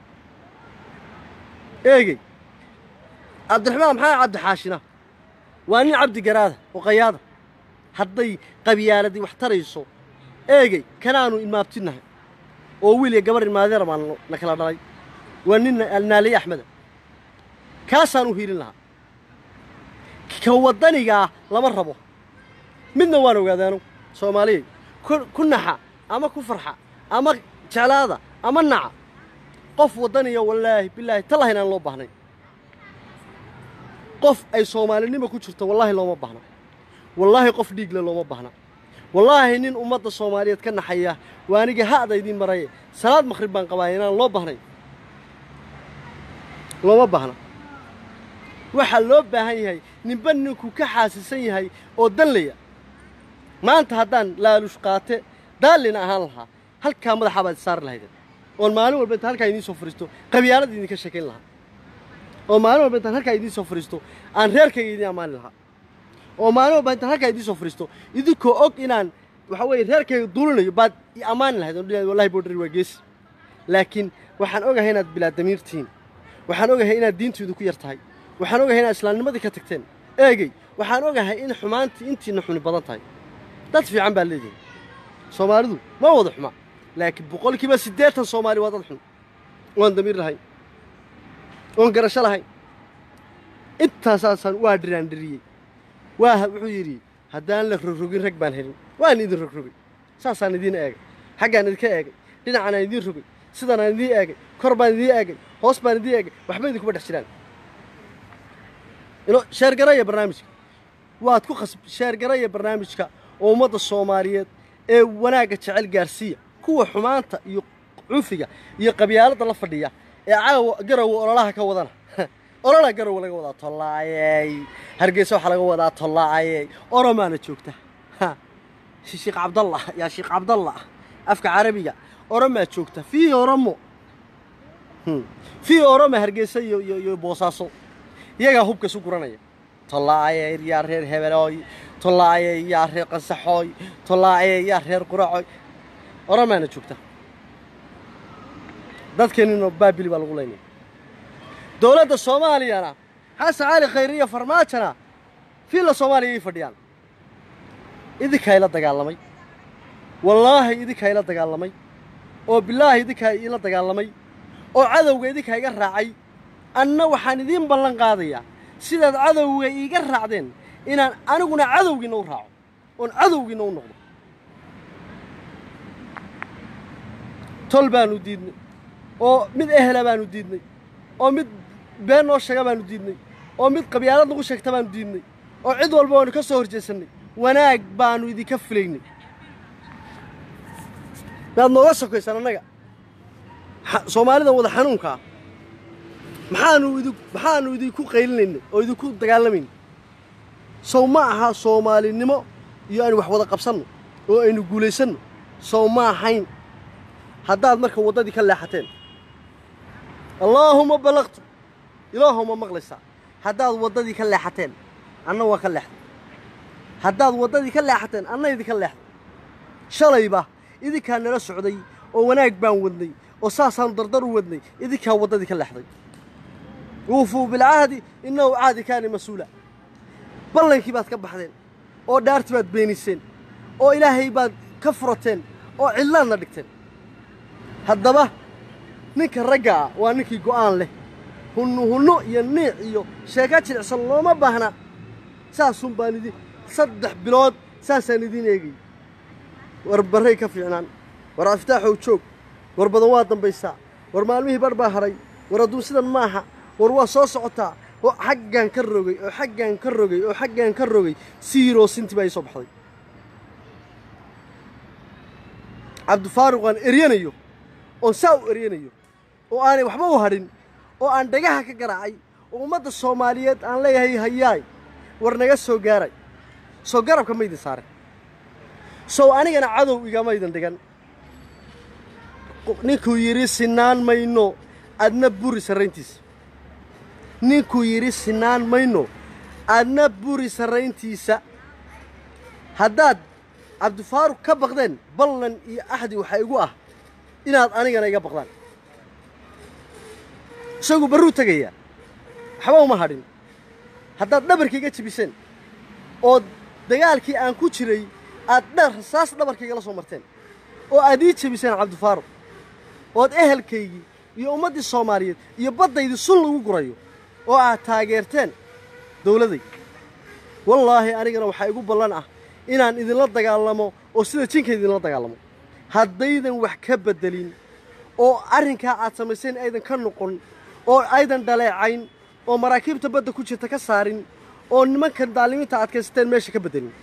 eegey cabdiraxmaan maxaa cabdixaashina waa nin cabdi garaada oo qayaada hadday qabyaaladii wax tarayso eegey kanaanu ilmaabtinahay oo wiil iyo gabar ilmaadeer baan na kala dhalay waa nin naaliye axmeda kaasaan u hiilin lahaa ka waddanigaa lama rabo midna waan ogaadaanu soomaaliyey ku naxa ama ku farxa ama jeclaada ama naca qof waddaniya wallaahi bilaahi tallahi inaan loo baahnay qof ay soomaalinimo ku jirto wallaahi looma baahna wallaahi qof dhiigle looma baahna wallaahi nin ummadda soomaaliyeed ka naxaya waa aniga ha'da idiin maraye salaad maqhrib baan qabaaya inaan loo baahnayn looma baahna waxaa loo baahan yahay ninba ninkuu ka xaasisan yahay oo danlaya maanta haddaan laalush qaate daallina ahaan lahaa halkaa madaxaa baad saari lahaydeen oon maalin walba intaan halkaa idiin soo fariisto qabyaalada idinka sheekayn lahaa oo maalin walba intaan halkaa idiin soo fariisto aan reerkayga idiin ammaani lahaa oo maalin walba intaan halkaa idiin soo fariisto idinkoo og inaan waxa weeye reerkayga duulinayo baad i ammaani lahayd oo dhilayd wallahi boodhari waa geesi laakiin waxaan ogahay inaad bilaa damiir tihiin waxaan ogahay inaad diintiidu ku yar tahay waxaan ogahay inaad islaamnimadii ka tagteen eegey waxaan ogahay in xumaantii intiina xuni badan tahay dad fiican baa leedihin soomaalidu ma wada xuma laakiin boqolkiiba siddeetan soomaali waa dad xun oon damiir lahayn oon garasho lahayn intaasaasaan waa dhiraandhiriyey waa wuxuu yidhi haddaan la rogrogin rag baan helin waan idin rogrogay saasaan idiin eegay xaggaan idinka eegay dhinacanaan idiin rogay sidanaan idiin eegay kor baan idiin eegay hoos baan idiin eegay waxba idinkuma dhex jiraan ino sheergaraya barnaamijka waad ku khas sheergaraya barnaamijka oo ummadda soomaaliyeed ee wanaagga jecel gaarsiiya kuwa xumaanta iyo cufiga iyo qabyaaladda la fadhiya ee caawa garowa ololaha ka wadana olola garowa laga wadaa tollaayey hargeysa waxaa laga wadaa tollaayey oromaana joogta sheekh cabdallah yaa sheekh cabdallah afka carabiga oromaa joogta fii oromo fii oroma hargeysa iyo iyo iyo boosaaso iyagaa hubka isu guranaya tollaayey yaa reer hebelooy tollaayey yaa reer qansaxooy tollaayey yaa reer quracoy oromaana joogta dadkeenina baabili baa lagu leynaya dowladda soomaaliyana xasan cali khayre iyo farmaajona fiilla soomaaliya ay fadhiyaan idinkaa ila dagaalamay wallaahi idinkaa ila dagaalamay oo bilaahi idinkaa ila dagaalamay oo cadowga idinkaa iga raacay anna waxaan idiin ballan qaadayaa sidaad cadowga iiga raacdeen inaan aniguna cadowgiinna u raaco oon cadowgiina u noqdo tol baanu diidnay oo mid ehela baanu diidnay oo mid been noo sheega baanu diidnay oo mid qabyaalad nagu sheegta baanu diidnay oo cid walba waanu ka soo horjeesannay wanaag baanu idinka filaynay maad nooga sokaysaan annaga xa- soomaalidan wada xanuunka ah maxaanu idin maxaanu idinku qaylinaynay oo idinku dagaalamaynay sow ma aha soomaalinimo iyo aynu wax wada qabsanno oo aynu guulaysanno sow ma ahayn haddaad marka waddadii ka leexateen allaahuma ballaqtu ilaahuma maqlaysaa haddaad waddadii ka leexateen anna waa ka leexday haddaad waddadii ka leexateen anna idinka leexday shalayba idinkaa nala socday oo wanaag baan wadnay oo saasaanu dardar u wadnay idinkaa waddadii ka leexday wuufuu bilcahdi innahu caadi kaani mas-uula ballankii baad ka baxdeen oo dhaartii baad beeniseen oo ilaahay baad ka furateen oo cidlaadna dhigteen haddaba ninka ragga ah waa ninkii go'aan leh hunnu hunno iyo niic iyo sheeka jilicsan looma baahna saasun baan idin saddex bilood saasaan idiin eegay war barray ka fiicnaan war aftaaxow joog war badan waa dambaysaa war maalmihii bar baa hadhay war adduun sidan maaha war waa soo socotaa oo xaggaan ka rogay oo xaggaan ka rogay oo xaggaan ka rogay siiroo sinti baa ii soo baxday cabdifaaruq aan eryanayo oon saa u eryanayo oo aanay waxba u hadhin oo aan dhagaha ka garaacay oo ummadda soomaaliyeed aan leeyahay hayaay war naga soo gaaray soo garabka ma idin saare sow anigana cadow igama idin dhigan ninkuu yidhi sinaan mayno adna buri sarrayntiisa ninkuu yidhi sinaan mayno adna buri sarrayntiisa haddaad cabdifaaruq ka baqdeen ballan iyo axdi waxaa igu ah inaad anigana iga baqdaan isagu barruu tegayaa waxba uma hadhin haddaad dhabarkaiga jebiseen oo dagaalkii aan ku jiray aad dha rasaas dhabarkaygala soo marteen oo aad ii jebiseen cabdifaaruq ood ehelkaygii iyo ummaddii soomaaliyeed iyo baddaydii sun lagu gurayo oo aad taageerteen dawladday wallaahi anigana waxaa igu ballan ah inaan idinla dagaalamo oo sida jinka idinla dagaalamo haddaydan wax ka beddelin oo arrinkaa aad samayseen aydan ka noqon oo aydan dhaleecayn oo maraakiibta badda ku jirta ka saarin oo nimankan daalimiinta adkaysateen meesha ka beddelin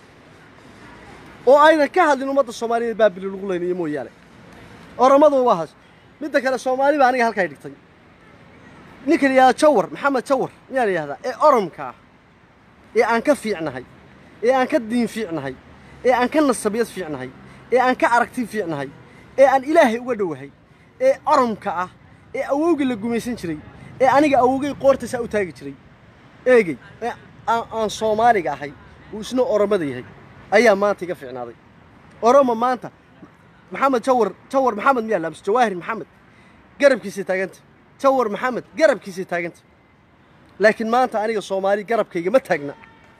oo aydan ka hadlin ummadda soomaaliyeed baabili lagu leynayo mooyaane oramaduba waa haas midda kale soomaali baa aniga halkay dhigtay ninka la yidhahda jawar maxamed jawar miyaa la yidhahdaa ee oromka ah ee aan ka fiicnahay ee aan ka diin fiicnahay ee aan ka nasabiyad fiicnahay ee aan ka aragti fiicnahay ee aan ilaahay uga dhowahay ee oromka ah ee awowgii la gumaysan jiray ee aniga awowgay qoortaysaa u taagi jiray eegey ee aan aan soomaaliga ahay uu isna oromada yahay ayaa maanta iga fiicnaaday oromo maanta maxamed jawar jawar maxamed miyaa laamse jawaahir maxamed garabkiisay taaganta jawar maxamed garabkiisay taaganta laakiin maanta aniga soomaali garabkayga ma taagna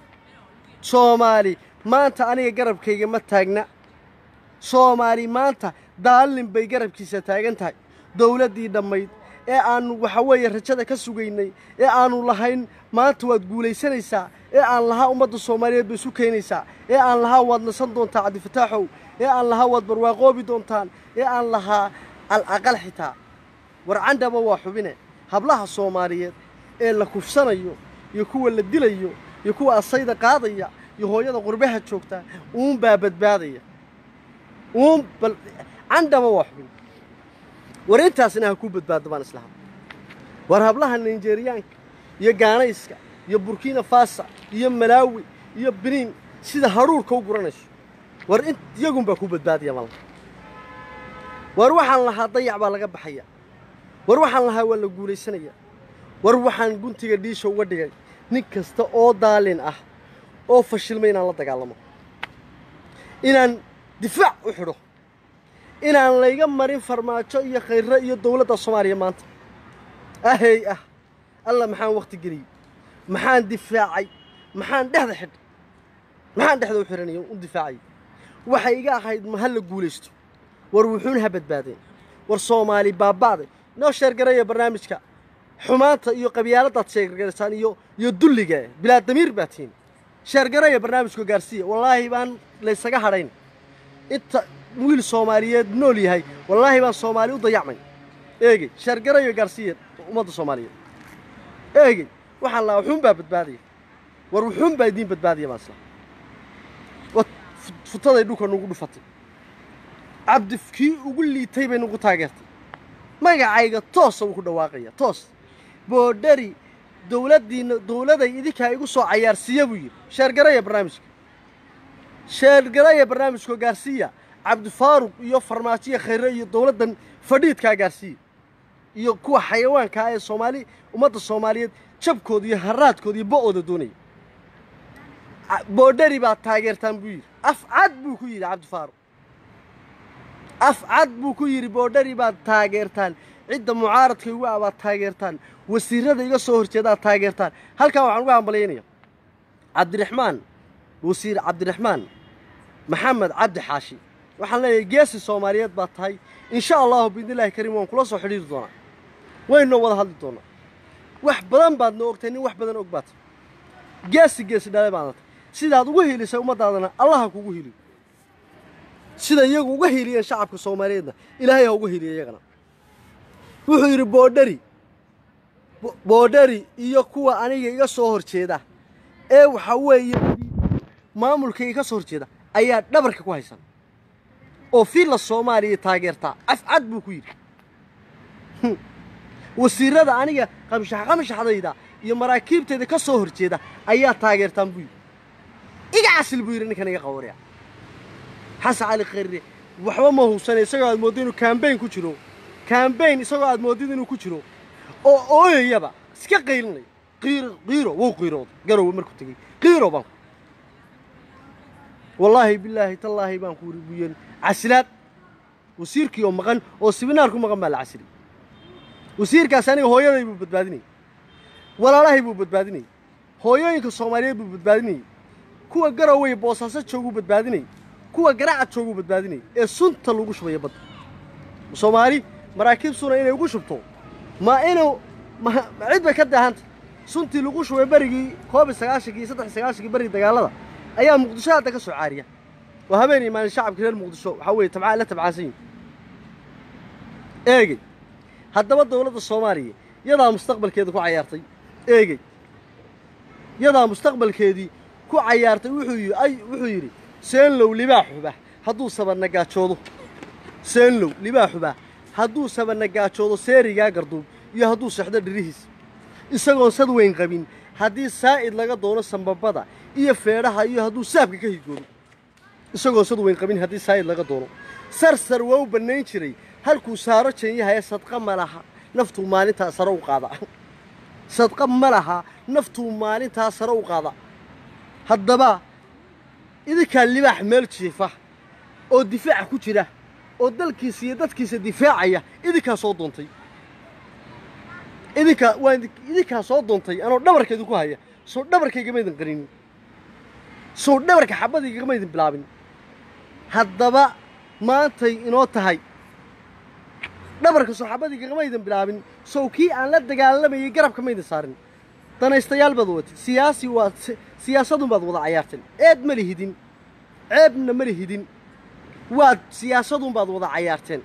soomaali maanta aniga garabkayga ma taagna soomaali maanta daalin bay garabkiisa taagan tahay dawladdii dhammayd ee aannu waxa weeye rajada ka sugaynay ee aannu lahayn maanta waad guulaysanaysaa ee aan lahaa ummadda soomaaliyeed bay isu keenaysaa ee aan lahaa waad nasan doontaa cabdifataaxow ee aan lahaa waad barwaaqoobi doontaan ee aan lahaa alaqal xitaa war candhaba waa xubine hablaha soomaaliyeed ee la kufsanayo iyo kuwa la dilayo iyo kuwa asayda qaadaya iyo hooyada qurbaha joogta uunbaa badbaadaya uun bal candhaba waa xubin war intaasina ha ku badbaado baan islahaa war hablaha nigeriyaanka iyo gaanayska iyo burkina fasa iyo malaawi iyo biniin sida hadhuurka u guranayso war in iyagunbaa ku badbaadaya mala war waxaan lahaa dayac baa laga baxaya war waxaan lahaa waa la guulaysanaya war waxaan guntiga dhiisha uga dhigay nin kasta oo daalin ah oo fashilmay inaan la dagaalamo inaan difaac u xidho inaan layga marin farmaajo iyo khayre iyo dawladda soomaaliya maanta ahey ah alla maxaan wakhti geliyey maxaan difaacay maxaan dhexda xidh maxaan dhexda u xidhanaya u difaacay waxay iga ahayd ma ha la guulaysto war wuxuun ha badbaadeen war soomaali baaba'day noo sheergaraya barnaamijka xumaanta iyo qabyaaladaad sheergaraysaan iyo iyo dulliga bilaa damiir baa tihiin sheergaraya barnaamijka gaarsiiya wallaahi baan laysaga hadhayn inta wiil soomaaliyeed nool yahay wallaahi baan soomaali u dayacmay eegey sheergarayo gaarsiiya ummadda soomaaliyeed eegey waxaan lahaa wuxuun baa badbaadaya war wuxuun baa idiin badbaadaya baan isla wa futaday dhulka nugu dhufatay cabdi kii ugu liitay bay nugu taageertay magacayga toosa wuu ku dhawaaqaya toos boodhari dowladdiinna dowladay idinkaa igu soo cayaarsiiya buu yidhi sheergaraya barnaamijka sheergaraya barnaamijka gaarsiiya cabdifaaruq iyo farmaajiya khayre iyo dowladdan fadhiidkaa gaarsiiya iyo kuwa xayawaankaa ee soomaali ummadda soomaaliyeed jabkooda iyo haraadkooda iyo bo'ooda doonaya boodhari baad taageertaan buu yidhi af cad buu ku yidhi cabdifaaruq af cad buu ku yidhi boodhari baad taageertaan cidda mucaaradka igu ah baad taageertaan wasiirada iga soo horjeedaad taageertaan halkan waxaan uga hambalyaynaya cabdiraxmaan wasiir cabdiraxmaan maxamed cabdi xaashi waxaan leeyahay geesi soomaaliyeed baad tahay insha allahu biidnillahi kariim waan kula soo xidhiiri doonaa waynoo wada hadli doonaa wax badan baad noo ogtahay nin wax badan og baad tahay geesi geesi dhale baadna tahay sidaad uga hiilisay ummaddaadana allaha kugu hiiliyo sida iyagu uga hiiliyeen shacabka soomaaliyeedna ilaahay ha uga hiiliya iyagana wuxuu yidhi boodhari boodhari iyo kuwa aniga iga soo horjeeda ee waxa weeye maamulkayga ka soo horjeeda ayaa dhabarka ku haysan oo fiilla soomaaliya taageertaa afcad buu ku yidhi wasiirada aniga qamshax qamshaxdayda iyo maraakiibtayda ka soo horjeeda ayaa taageertaan buu yidhi iga casil buu yidhi ninkan iga qabanaya xasan cali khayre waxba ma hubsana isagoo aad mooddo inuu kambayn ku jiro kambayn isagoo aad moodid inuu ku jiro oo ooyayaba iska qaylinaya qiiro qiiro wuu qiirooday garowe markuu tegey qiiro baan wallaahi bilaahi tallaahi baan ku yidhi buyeen casilaad wasiirkii oo maqan oo sibinaar ku maqan baa la casilay wasiirkaas aniga hooyaday buu badbaadinayay walaalahay buu badbaadinayay hooyooyinka soomaaliyeed buu badbaadinayay kuwa garowey boosaaso jooguu badbaadinayay kuwa garaaca jooguu badbaadinayay ee sunta lagu shubaya badda soomaali maraakiib suna inay ugu shubto ma inuu ma cid bay ka daahanta suntii lagu shubay berigii koob iyo sagaashankii iyo saddex iyo sagaashankii berigii dagaalada ayaa muqdisho hadda ka soo caariya waa habeen iyo maalin shacabka reer muqdisho waxaa weeye tabcaa la tabcaansan yihin eegey haddaba dowladda soomaaliya yadaa mustaqbalkeeda ku cayaartay eegey yadaa mustaqbalkeedii ku cayaartay wuxuu yidhi ay wuxuu yidhi seenlow libaaxuba hadduu sabanagaajoodo seenlow libaaxuba hadduu sabanagaajoodo seerigaa garduub iyo hadduu sexdo dhirihiis isagoon sad weyn qabin haddii saa'id laga doono sambabada iyo feedhaha iyo hadduu saabka ka higoodo isagoon sad weyn qabin haddii saa'id laga doono sarsar waa u bannayn jiray halkuu saaro jeenyahaye sadqa ma laha naftuu maalintaa sare u qaada sadqa ma laha naftuu maalintaa sare u qaada haddaba idinkaa libaax meel jiifa oo difaaca ku jira oo dalkiisa iyo dadkiisa difaacaya idinkaa soo doontay idinkaa waa idinkaa soo doontay anoo dhabarka idinku haya soo dhabarkaygama idin qarinin soo dhabarka xabadaygagama idin bilaabin haddaba maantay inoo tahay dhabarka soo xabadaygagama idin bilaabin sow kii aan la dagaalamayay garabka ma idin saarin danaystayaal baad watid siyaasi waad siyaasadun baad wada cayaarteen eed ma lihidin ceebna ma lihidin waad siyaasadun baad wada cayaarteen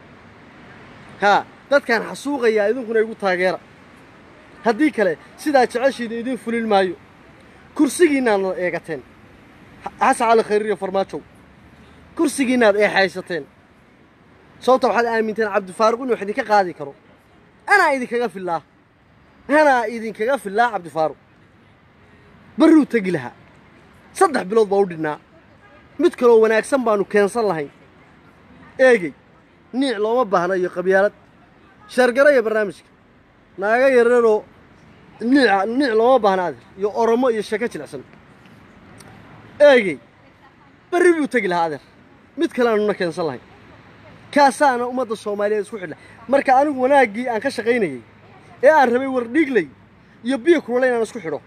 haa dadkaan xasuuqayaa idinkuna igu taageera haddii kale sidaa jeceshiina idiin fulin maayo kursigiinnaadna eegateen xasan cali khayr iyo farmaajow kursigiinnaad eexaysateen sababta waxaad aaminteen cabdifaaruq inuu wax idinka qaadi karo anaa idinkaga fillaa anaa idinkaga fillaa cabdifaaruq barruu tegi lahaa saddex bilood baa u dhinnaa mid kaloo wanaagsan baannu keensan lahayn eegey niic looma baahna iyo qabyaalad shargaraya barnaamijka naaga yararoo niica niic looma baahna adeer iyo oromo iyo sheeko jilicsan eegey berri buu tegi lahaa adeer mid kale aanuna keensan lahayn kaasaana ummadda soomaaliyeed isku xidhla marka anigu wanaaggii aan ka shaqaynayey ee aan rabay wardhiigley iyo biyo kulole inaan isku xidho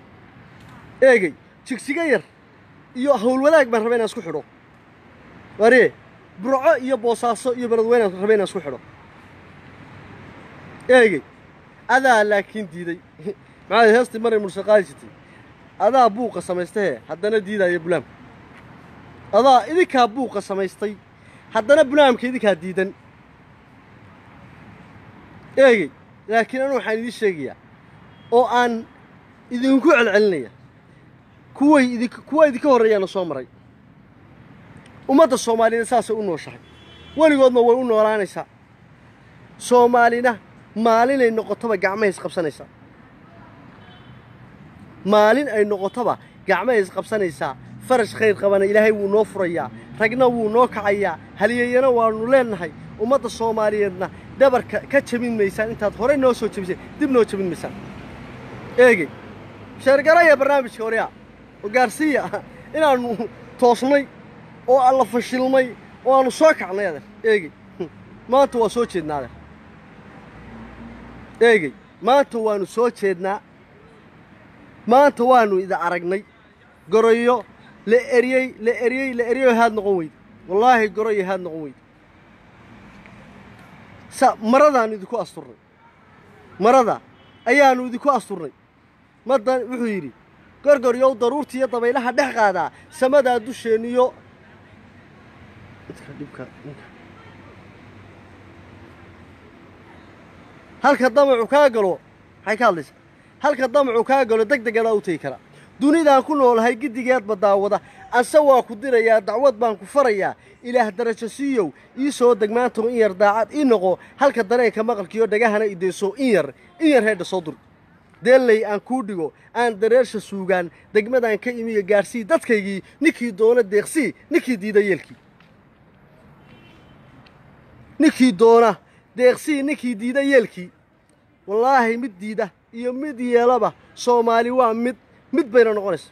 eegey jigsiga yar iyo howlwadaag baan rabay inaan isku xidho waree burco iyo boosaaso iyo beledweyne aan rabay inaan isku xidho eegey adaa laakiin diiday maxaa heestii maray murse qaadi jirtay adaa buuqa samaystahee haddana diidaya bulaamka adaa idinkaa buuqa samaystay haddana bulaamka idinkaa diidan eegey laakiin anu waxaan idiin sheegayaa oo aan idinku celcelinaya kuway idink kuwa idinka horreeyaana soo maray ummadda soomaaliyeed saasay u nooshahay weligoodna way u noolaanaysaa soomaalina maalinay noqotoba gacmahay isqabsanaysaa maalin ay noqotoba gacmahay isqabsanaysaa farash khayr qabana ilaahay wuu noo furayaa ragna wuu noo kacayaa halyeeyana waannu leennahay ummadda soomaaliyeedna dhabarka ka jabin maysaan intaad horey noo soo jabisay dib noo jabin maysaan eegey sheergaraya barnaamijka horyaa oo gaarsiiya inaannu toosnay oo alla fashilmay oo aannu soo kacnay adeer eegey maanta waa soo jeednaa adeer eegey maanta waannu soo jeednaa maanta waannu ida aragnay goroyo la eriyey la eriyey la eriyo haad noqon weyda wallaahi goroyo haad noqon weyda sa maradaannu idinku asturnay marada ayaannu idinku asturnay madan wuxuu yidhi gorgoryow daruurta iyo dabaylaha dhex qaadaa samadaa dusheenniyo halka damacu kaa galo maxay ka hadlaysaa halka damacu kaa galo deg degadaa u tegi karaa dunidaan ku noolahay giddigeedba daawada anse waa ku dirayaa dacwad baan ku farayaa ilaah darajo siiyow ii soo degmaantow in yar daacad ii noqo halka dareenka maqalkiiyo dhagahana ideyso in yar in yar heedha soo dur deelley aan kuu dhigo aan dareersha suugaan degmadaan ka imiyo gaadhsii dadkaygii ninkii doona deeqsii ninkii diida yeelkii ninkii doona deeqsii ninkii diida yeelkii wallaahi mid diida iyo mid yeelaba soomaali waa mid mid bayna noqonaysa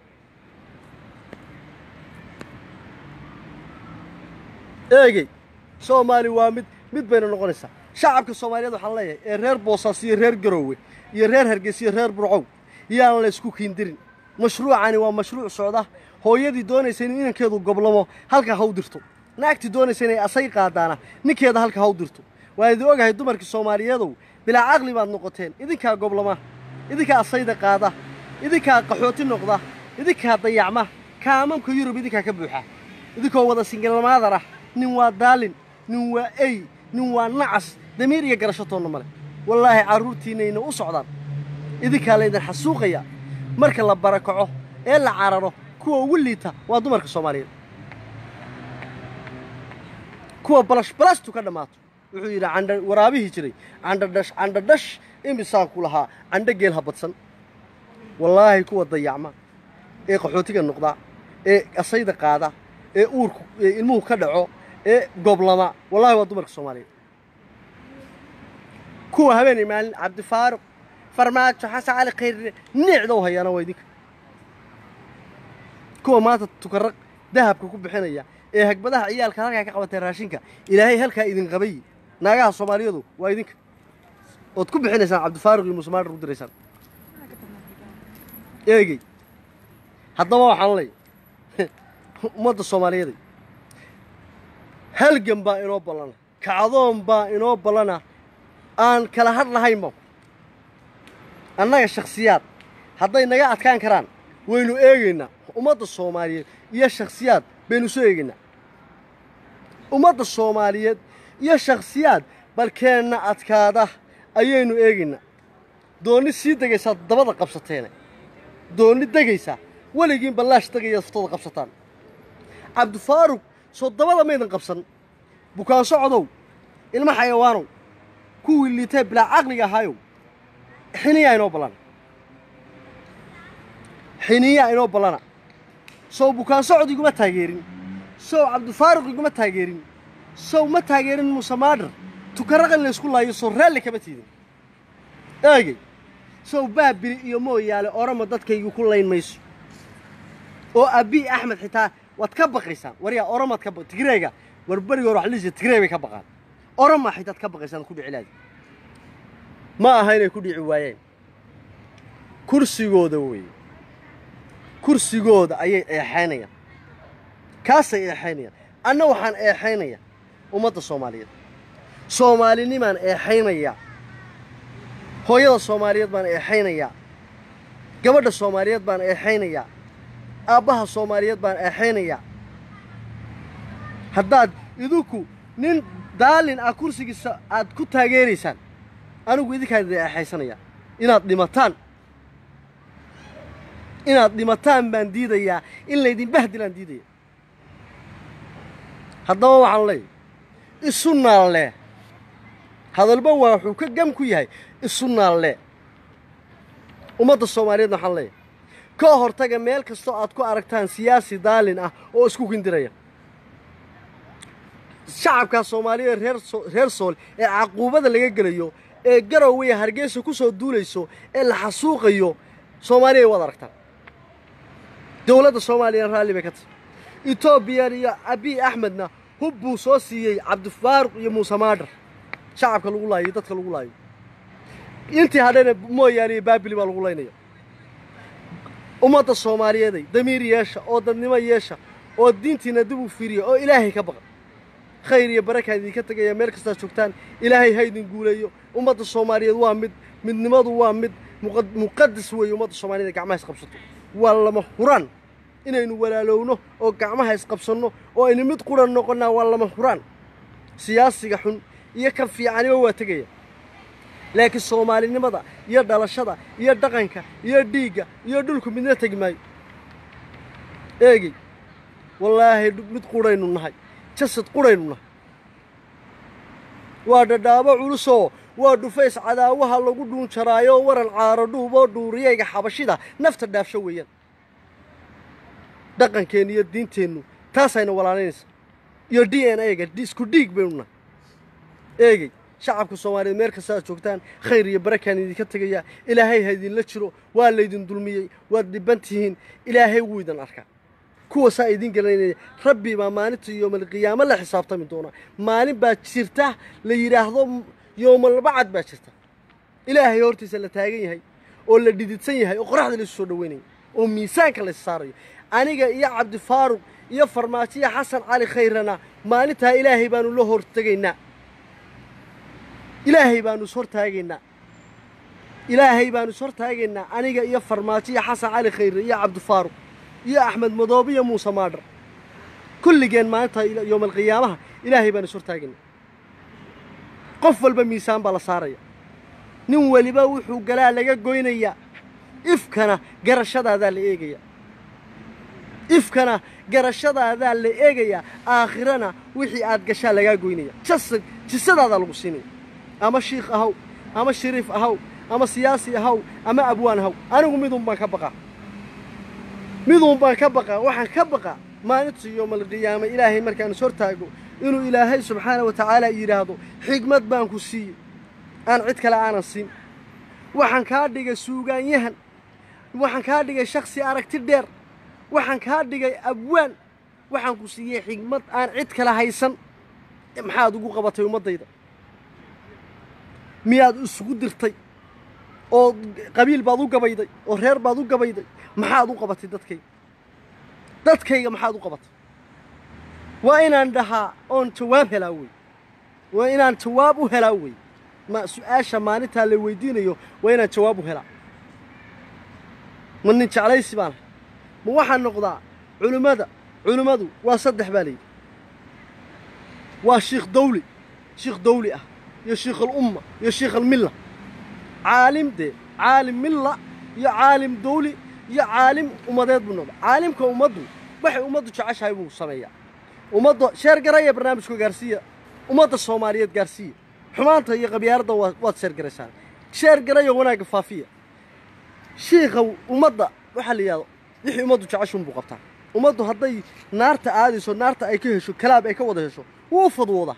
eegey soomaali waa mid mid bayna noqonaysaa shacabka soomaaliyeed waxaan leeyahay ee reer boosaas iyo reer garoowe iyo reer hargeysa iyo reer burcow yaan la ysku kiindirin mashruucani waa mashruuc socda hooyadii doonaysa inuu inankeedu goblamo halka ha u dirto naagtii doonaysa inay asay qaadaana ninkeeda halka ha u dirto waan idin ogahay dumarkii soomaaliyeedow bilaa caqli baad noqoteen idinkaa goblama idinkaa asayda qaada idinkaa qaxooti noqda idinkaa dayacma kaamamka yurub idinkaa ka buuxa idinkoo wada singilmaadar ah nin waa daalin nin waa ey nin waa nacas damiir iyo garashatoonna male wallaahi carruurtiinnayna u socdaan idinkaa laydin xasuuqaya marka la barakaco ee la cararo kuwa ugu liita waa dumarka soomaaliyeed kuwa balash balastu ka dhammaato wuxuu yidhi candha waraabihii jiray candhadhash candhadhash imisaan ku lahaa candho geel ha badsan wallaahi kuwa dayacma ee qaxootiga noqda ee asayda qaada ee uurku ee ilmuhu ka dhaco ee goblama wallahi waa dumarka soomaaliyeed kuwa habeenay maalin cabdifaaruq farmaajo xasan cali khayre niicda u hayaana waa idinka kuwa maanta tukaraq dahabka ku bixinaya ee hagbadaha ciyaalka halkaa ka qabatay raashinka ilaahay halkaa idin qabay naagaha soomaaliyadu waa idinka ood ku bixinaysaan cabdifaaruq iyo muusemaadhar u diraysaan eegey haddaba waxaan leey ummadda soomaaliyeeday halgan baa inoo ballana kacdoon baa inoo ballana aan kala hadh lahaynba annaga shakhsiyaad hadday naga adkaan karaan waynu eegaynaa ummadda soomaaliyeed iyo shakhsiyaad baynu soo eegaynaa ummadda soomaaliyeed iyo shakhsiyaad balkeenna adkaada ayaynu eegaynaa doonni sii degaysaa dabada qabsateene doonni degaysaa weligiin ballaash degaya ftada qabsataan cabdifaaruq soo dabada maydan qabsan bukaan socodow ilma xayawaanow kuwii liitee bilaa caqliga ahaayow xiniyaa inoo ballana xiniyaa inoo ballana sow bukaan socod iguma taageerin sow cabdifaaruq iguma taageerin sow ma taageerin muuse maadhar tukaraqan laysku laayo soo raalli kama tiidin eegey sow baabili iyo mooyaale orama dadkaygu ku layn mayso oo abii axmed xitaa waad ka baqaysaan waryaa oramaad ka ba tigreega war beriga hore waxaa liisa tigrey bay ka baqaan orama xitaad ka baqaysaan ku dhici laadi ma aha inay ku dhici waayeen kursigooda weeye kursigooda ayay eexaynayaan kaasay eexaynayaan anna waxaan eexaynaya ummadda soomaaliyeed soomaalinimaan eexaynayaa hooyada soomaaliyeed baan eexaynayaa gabadha soomaaliyeed baan eexaynayaa aabbaha soomaaliyeed baan eexaynayaa haddaad idinku nin daalin ah kursigiisa aad ku taageeraysaan anigu idinkaan idin eexaysanayaa inaad dhimataan inaad dhimataan baan diidayaa in laydin bahdilaan diidaya haddaba waxaan leeyahy isu naalle hadalba waa wuxuu ka gam ku yahay isu naalle ummadda soomaaliyeedna waxaan leeyahay ka hortaga meel kastoo aad ku aragtaan siyaasi daalin ah oo isku kindiraya shacabkaa soomaaliyeed reer soo reer sool ee caquubada laga gelayo ee garowe hargeysa ku soo duulayso ee la xasuuqayo soomaaliya waad aragtaan dowladda soomaaliya raalli bay ka tahay etoobiyan iyo abiy axmedna hub buu soo siiyey cabdifaaruq iyo muuse maadhar shacabka lagu laayo iyo dadka lagu laayo intii hadhayna mooyaane iyo baabili baa lagu laynaya ummadda soomaaliyeeday damiir yeesha oo dadnimo yeesha oo diintiina dib u fiiriya oo ilaahay ka baqa khayr iyo barakaa idinka tegaya meel kastaad joogtaan ilaahay ha idin guuleeyo ummadda soomaaliyeed waa mid midnimadu waa mid muqa- muqadas weeye ummadda soomaaliyeed gacmaha isqabsato waa lama huraan inaynu walaalowno oo gacmaha isqabsanno oo aynu mid quran noqonnaa waa lama huraan siyaasiga xun iyo kan fiicaniba waa tegaya laakiin soomaalinimada iyo dhalashada iyo dhaqanka iyo dhiigga iyo dhulku midna tegi maayo eegey wallaahi dhu- mid quraynu nahay jasad quraynu nahay waa dhadhaabo culusoo waa dhufays cadaawaha lagu dhuunjaraayo waran caaro dhuuboo dhuuriyayga xabashida nafta dhaafsho weeyaan dhaqankeennu iyo diinteennu taasayna walaalaynaysa iyo d n a-ga isku dhiig baynu nahay eegey shacabka soomaaliyeed meel kasta aad joogtaan khayr iyo barakaan idinka tegaya ilaahay ha idinla jiro waa laydin dulmiyey waad dhiban tihiin ilaahay wuu idin arkaa kuwaasaa idin gelinaya rabbi baa maalinta yoomalqiyaamo la xisaabtami doonaa maalin baa jirta la yidhaahdo yoomalbacad baa jirta ilaahay hortiisa la taagan yahay oo la dhididsan yahay oo qoraxda laysu soo dhaweynaya oo miisaanka lays saarayo aniga iyo cabdifaaruq iyo farmaajiya xasan cali khayrana maalintaa ilaahay baanu la hortegaynaa ilaahay baanu is hortaagaynaa ilaahay baanu is hortaagaynaa aniga iyo farmaajiya xasan cali khayre iyo cabdifaaruq iyo axmed madoobe iyo muuse maadhar kulligeen maalinta ila- yowmalqiyaamaha ilaahay baanu is hortaagaynaa qof walba miisaan baa la saaraya nin weliba wuxuu galaa laga goynayaa ifkana garashadaadaa la eegaya ifkana garashadaadaa la eegayaa aakhirana wixii aad gashaa lagaa goynaya jasad jisadaadaa lagu siinaya ama shiikh ahaw ama shariif ahaw ama siyaasi ahaw ama abwaan ahaw anigu midun baan ka baqaa midun baan ka baqaa waxaan ka baqaa maalinta yoomalqiyaama ilaahay markaan is hortaago inuu ilaahay subxaana wa tacaala yidhaahdo xigmad baan ku siiyey aan cid kale aanan siin waxaan kaa dhigay suugaanyahan waxaan kaa dhigay shakhsi aragti dheer waxaan kaa dhigay abwaan waxaan ku siiyey xigmad aan cid kale haysan maxaad ugu qabatay ummaddayda miyaad isugu dirtay oo qabiil baad u gabayday oo reer baad u gabayday maxaad u qabatay dadkayga dadkayga maxaad u qabatay waa inaan dhahaa oon jawaab helaa wey waa inaan jawaab u helaa wey ma su-aasha maalintaa la weydiinayo waa inaan jawaab u helaa ma nin jeclaysi baan ahay ma waxaan noqdaa culimmada culimmadu waa saddex baa layidhi waa shiikh dawli shiikh dawli ah iyo shiikh alumma iyo shiikh almilla caalim dee caalim milla iyo caalim dawli iyo caalim ummadeed buu noqda caalimka ummaddu waxay ummaddu jeceshahay buu sameeyaa ummadda sheer garaya barnaamijka gaarsiiya ummadda soomaaliyeed gaarsiiya xumaanta iyo qabyaaladda waa waad sheer garaysaan sheer garaya wanaagga faafiya shiikha ummadda waxaa la yidhahdo wixii ummaddu jeceshuun buu qabtaa ummaddu hadday naarta aadayso naarta ay ka hesho kalaab ay ka wada hesho wuu fadwoodaa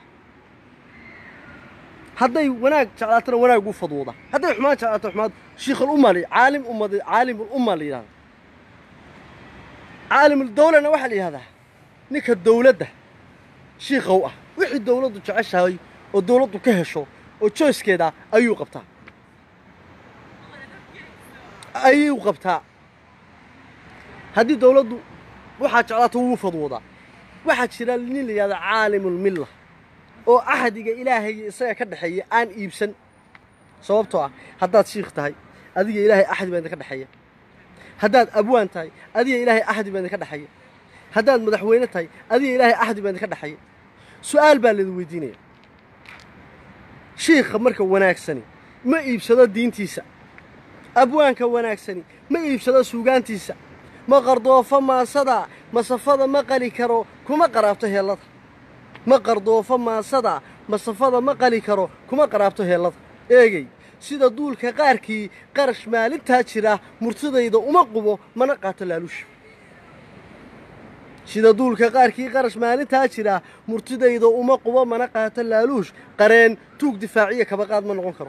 hadday wanaag jeclaatana wanaag wuu fadwoodaa hadday xumaan jeclaato xumaan shiikhalumma la caalim ummad caalimulumma la yidhahda caalimul-dawlana waxaa la yidhahdaa ninka dawladda shiikhow ah wixii dawladdu jeceshahay oo dawladdu ka hesho oo joyskeeda ayuu qabtaa ayuu qabtaa haddii dawladdu waxaa jeclaato wuu fadwoodaa waxaa jira nin la yidhahda caalimulmilla oo axdiga ilaahay isaga ka dhexeeya aan iibsan sababtoo ah haddaad shiikh tahay adiga ilaahay axdi baa idinka dhexeeya haddaad abwaan tahay adiga ilaahay axdi baa idinka dhexeeya haddaad madaxweyne tahay adiga ilaahay axdi baa idinka dhexeeya su'aal baa laidin weydiinaya shiikha marka wanaagsani ma iibsado diintiisa abwaanka wanaagsani ma iibsado suugaantiisa ma qardoofo maasada masafada ma qali karo kuma qaraabto heellada ma qardoofo maasada masafada ma qali karo kuma qaraabto heellada eegey sida duulka qaarkii qarash maalintaa jira murtidayda uma qubo mana qaato laaluusha sida duulka qaarkii qarash maalintaa jira murtidayda uma qubo mana qaato laaluush qareen tuug difaaciya kabaqaad ma noqon karo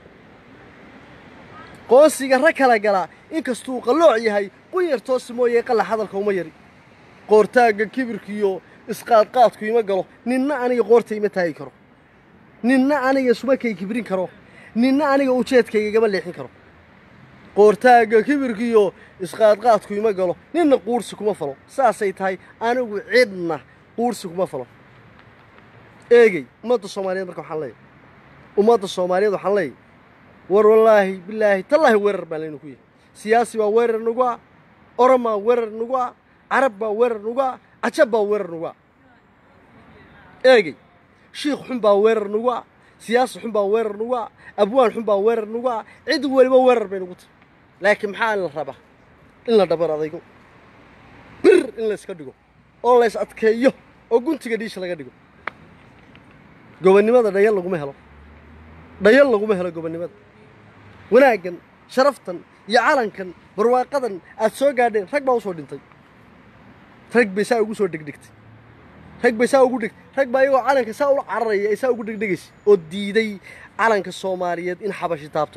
qoonsiga rag kala galaa inkastuu qallooc yahay qunyar toosi mooyee qalla hadalka uma yari qoortaagga kibirkiiyo isqaadqaadku ima galo ninna aniga qoorta ima taagi karo ninna aniga sumakay kibrin karo ninna aniga ujeedkayga igama leexin karo qoortaagga kibirkiiyo isqaadqaadku ima galo ninna quursi kuma falo saasay tahay anigu cidna quursi kuma falo eegey ummadda soomaaliyeed marka waxaan leeyahy ummadda soomaaliyeed waxaan leeyahy war wallaahi bilaahi tallaahi weerar baan laynu ku yahay siyaasi baa weerar nagu ah oran baa weerar nagu ah carab baa weerar nagu ah cajab baa weerar nagu ah eegey shiikh xun baa weerar nagu ah siyaasi xun baa weerar nagu ah abwaan xun baa weerar nagu ah cid weliba weerar bay nagu tahay laakiin maxaa la rabaa in la dhabar adaygo bir in layska dhigo oo lays adkeeyo oo guntiga dhiisha laga dhigo gobonnimada dhayal laguma helo dhayal laguma helo gobonnimada wanaaggan sharaftan iyo calankan barwaaqadan aad soo gaadheen rag baa u soo dhintay rag bay saa ugu soo dhegdhegtay rag bay saa ugu dheg rag baa iyagoo calanka saa ula cararaya ay saa ugu dhegdhegaysa oo diiday calanka soomaaliyeed in xabashi taabto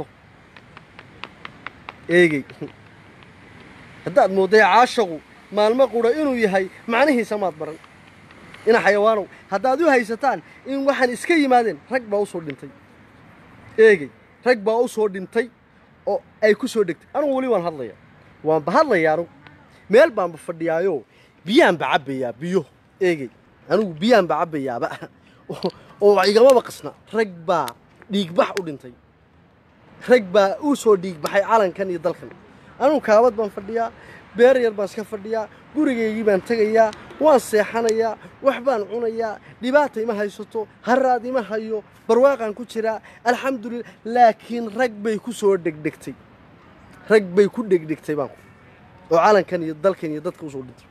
eegey haddaad moodday caashaqu maalmo qudha inuu yahay macnihiisa maad baran ina xayawaanow haddaad u haysataan in waxaan iska yimaadeen rag baa u soo dhintay eegey rag baa u soo dhintay oo ay ku soo dhegtay anugu weli waan hadlayaa waanba hadlayaa anugu meel baanba fadhiyaayo biyaanba cabbayaa biyo eegey anugu biyaanba cabbayaaba oo igamaba qasna rag baa dhiigbax u dhintay rag baa u soo dhiigbaxay calankan iyo dalkan anugu kaabad baan fadhiyaa beer yar baan iska fadhiyaa gurigaygii baan tegayaa waan seexanayaa wax baan cunayaa dhibaata ima haysato haraad ima hayo barwaaqaan ku jiraa alxamdulillah laakiin rag bay ku soo dhegdhegtay rag bay ku dhegdhegtay baan oo calankan iyo dalkan iyo dadka usoo dhintay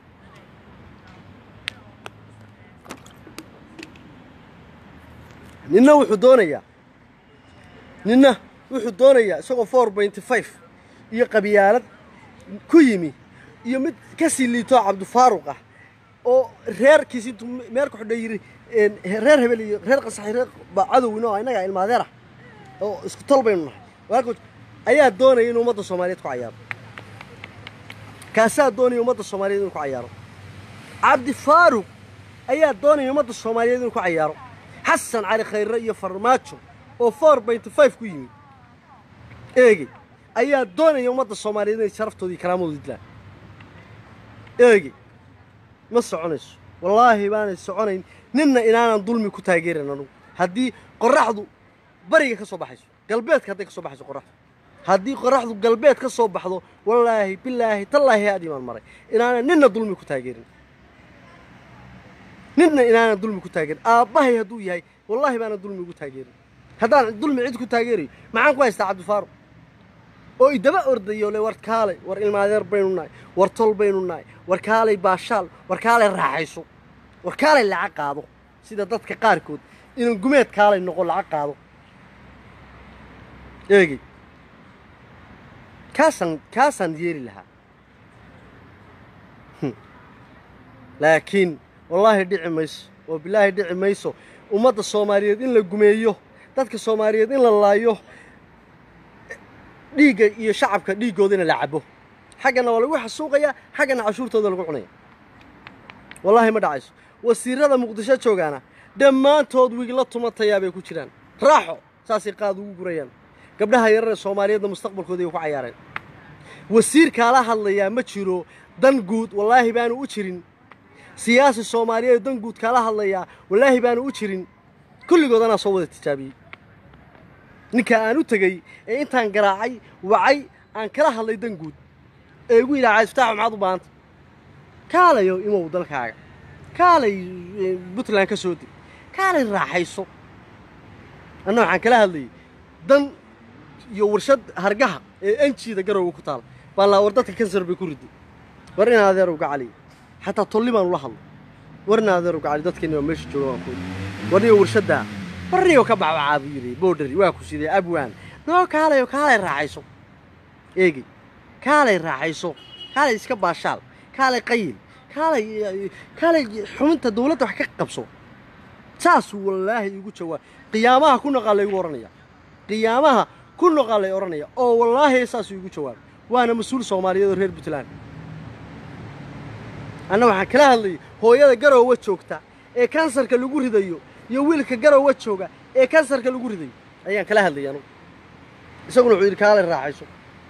ninna wuxuu doonayaa ninna wuxuu doonayaa isagoo four pointy five iyo qabyaalad ku yimi iyo mid ka sii liitoo cabdifaaruq ah oo reerkiisi intuu meel ku xidha yidhi reer hebel iyo reer qasaxi reer baa cadowino oo innagaa ilmaadeer ah oo isku tol baynu nahay walaalka ayaa doonaya inuu ummadda soomaaliyeed ku cayaaro kaasaa doonaya ummadda soomaaliyeed inuu ku cayaaro cabdifaaruq ayaa doonaya ummadda soomaaliyeed inuu ku cayaaro xasan cali khayre iyo farmaajo oo four pointy five ku yimi eegey ayaa doonaya ummadda soomaaliyeed inay sharaftooda iyo karaamadooda dilaan eegey ma soconayso wallaahi baanay soconayn ninna inaanan dulmi ku taageeran anugu haddii qorraxdu bariga ka soo baxayso galbeedka hadday ka soo baxayso qorraxdu haddii qorraxdu galbeed ka soo baxdo wallaahi bilaahi tallaahi aad imaan maray inaanan ninna dulmi ku taageerin ninna inaanan dulmi ku taageerin aabbahay hadduu yahay wallaahi baanan dulmi ugu taageerin haddaan dulmi cid ku taageerayo maxaan ku haystaa cabdifaaruq oo idaba ordayo le war kaalay war ilmaadeer baynu nahay war tol baynu nahay war kaalay baashaal war kaalay raaxayso war kaalay lacag qaado sida dadka qaarkood inaan gumeed kaalay noqo lacag qaado eegey kaasaan kaasaan yeeli lahaa laakiin wallaahi dhici mayso oo bilaahi dhici mayso ummadda soomaaliyeed in la gumeeyo dadka soomaaliyeed in la laayo dhiigga iyo shacabka dhiiggooda in la cabo xaggana waa lagu xasuuqayaa xaggana cashuurtooda lagu cunaya wallaahi ma dhacayso wasiirada muqdisho joogaana dhammaantood wigla tumatayaa bay ku jiraan raaxo saasay qaad ugu gurayaan gabdhaha yarar ee soomaaliyeedna mustaqbalkooda ay ku cayaareen wasiir kaala hadlayaa ma jiro dan guud wallaahi baanu u jirin siyaasi soomaaliyeed dan guud kaala hadlayaa wallaahi baanu u jirin kulligood anaa soo wada tijaabiyey ninka aan u tegey ee intaan garaacay wacay aan kala hadlay dan guud ee igu yidhaha cabdifataax maxaad u baahanta kaalayo imow dalkaaga kaalay eh, puntland ka soo deg kaalay raaxayso anna waxaan kala hadlayay dan iyo warshad hargaha ee enjiida garowga ku taala baan laa war dadka kansar bay ku riday war in adeer uga caliya xataa tolli baan ula hadlo war in adeer uga cali dadkeeni waa meesha jooga waan ku war niyo warshaddaa war niyo ka bacbacaa buu yidhi boodhari waa ku sidee abwaan noo kaalayo kaalay raaxayso eegi kaalay raaxayso kaalay iska baashaal kaalay qayil kaalay kaalay xubinta dawladda wax ka qabso saasuu wallaahi igu jawaab qiyaamaha ku noqaa laygu odhanaya qiyaamaha ku noqaa lay odhanaya oo wallaahi saasuu igu jawaabay waana mas-uul soomaaliyeed oo reer puntland anna waxaan kala hadlayay hooyada garoowa joogta ee kansarka lagu ridayo iyo wiilka garoowa jooga ee kansarka lagu ridayo ayaan kala hadlayay anugu isaguna wuxuu yidhi kaalay raaxayso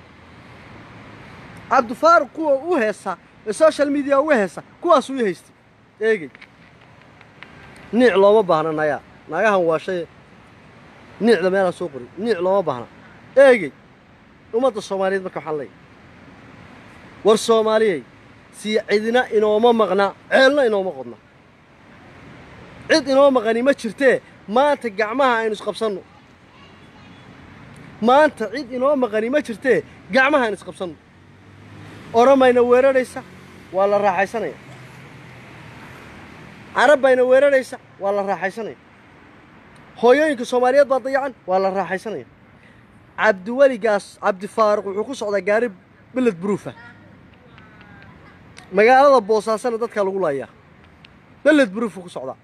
cabdifaaruq kuwa u heesa ee social media uga heesa kuwaasuu i haystay eegey niic looma baahna nayaa naagahan waa shay niicda meelaa soo qorin niic looma baahna eegey ummadda soomaaliyeed marka waxaan leeyahay war soomaaliyey sii cidina inooma maqna ceelna inooma qodna cid inoo maqani ma jirtee maanta gacmaha aynu isqabsanno maanta cid inoo maqani ma jirtee gacmaha aynu isqabsanno oromayna weeraraysa waa la raaxaysanaya carab bayna weeraraysa waa la raaxaysanaya hooyooyinka soomaaliyeed baa dayacan waa la raaxaysanaya cabdiweligaas cabdifaaruq wuxuu ku socdaa gaari beled buruufa magaalada boosaasana dadkaa lagu laayaa beled buruufuu ku socdaa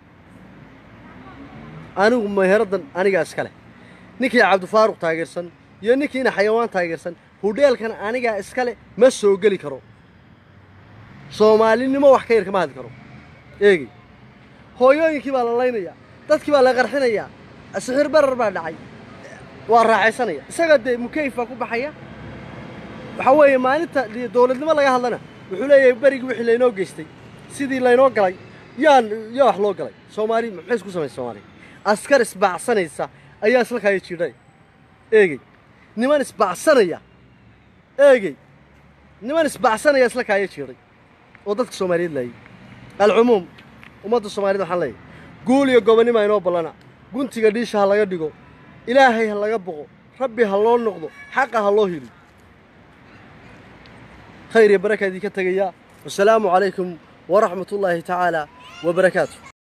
anigu meheraddan anigaa iska leh ninkii cabdifaaruq taageersan iyo ninkiina xayawaan taageersan hudheelkan anigaa iska leh ma soo geli karo soomaalinimo wax ka yar kama hadli karo eegey hooyooyinkii baa la laynayaa dadkii baa la qarxinayaa sixir barar baa dhacay waa raaxaysanaya isaga dee mukeyf baa ku baxaya waxaa weeye maalinta dee dowladnimo laga hadlana wuxuu leeyahay berigii wixii laynoo geystay sidii laynoo galay yaan yaa wax loo galay soomaali maxay isku samaysay soomaaliya askar isbaacsanaysa ayaa isla kaaya jiidhay eegey niman isbaacsanaya eegey niman isbaacsanaya isla kaaya jiidhay oo dadka soomaaliyeed laayay alcumuum ummadda soomaaliyed waxaan leeyahay guul iyo gobonnima inoo ballana guntiga dhiisha ha laga dhigo ilaahay ha laga boqo rabbi ha loo noqdo xaqa ha loo hiliyo khayr iyo baraka idinka tegayaa wasalaamu calaykum waraxmat ullaahi tacaala wabarakaatu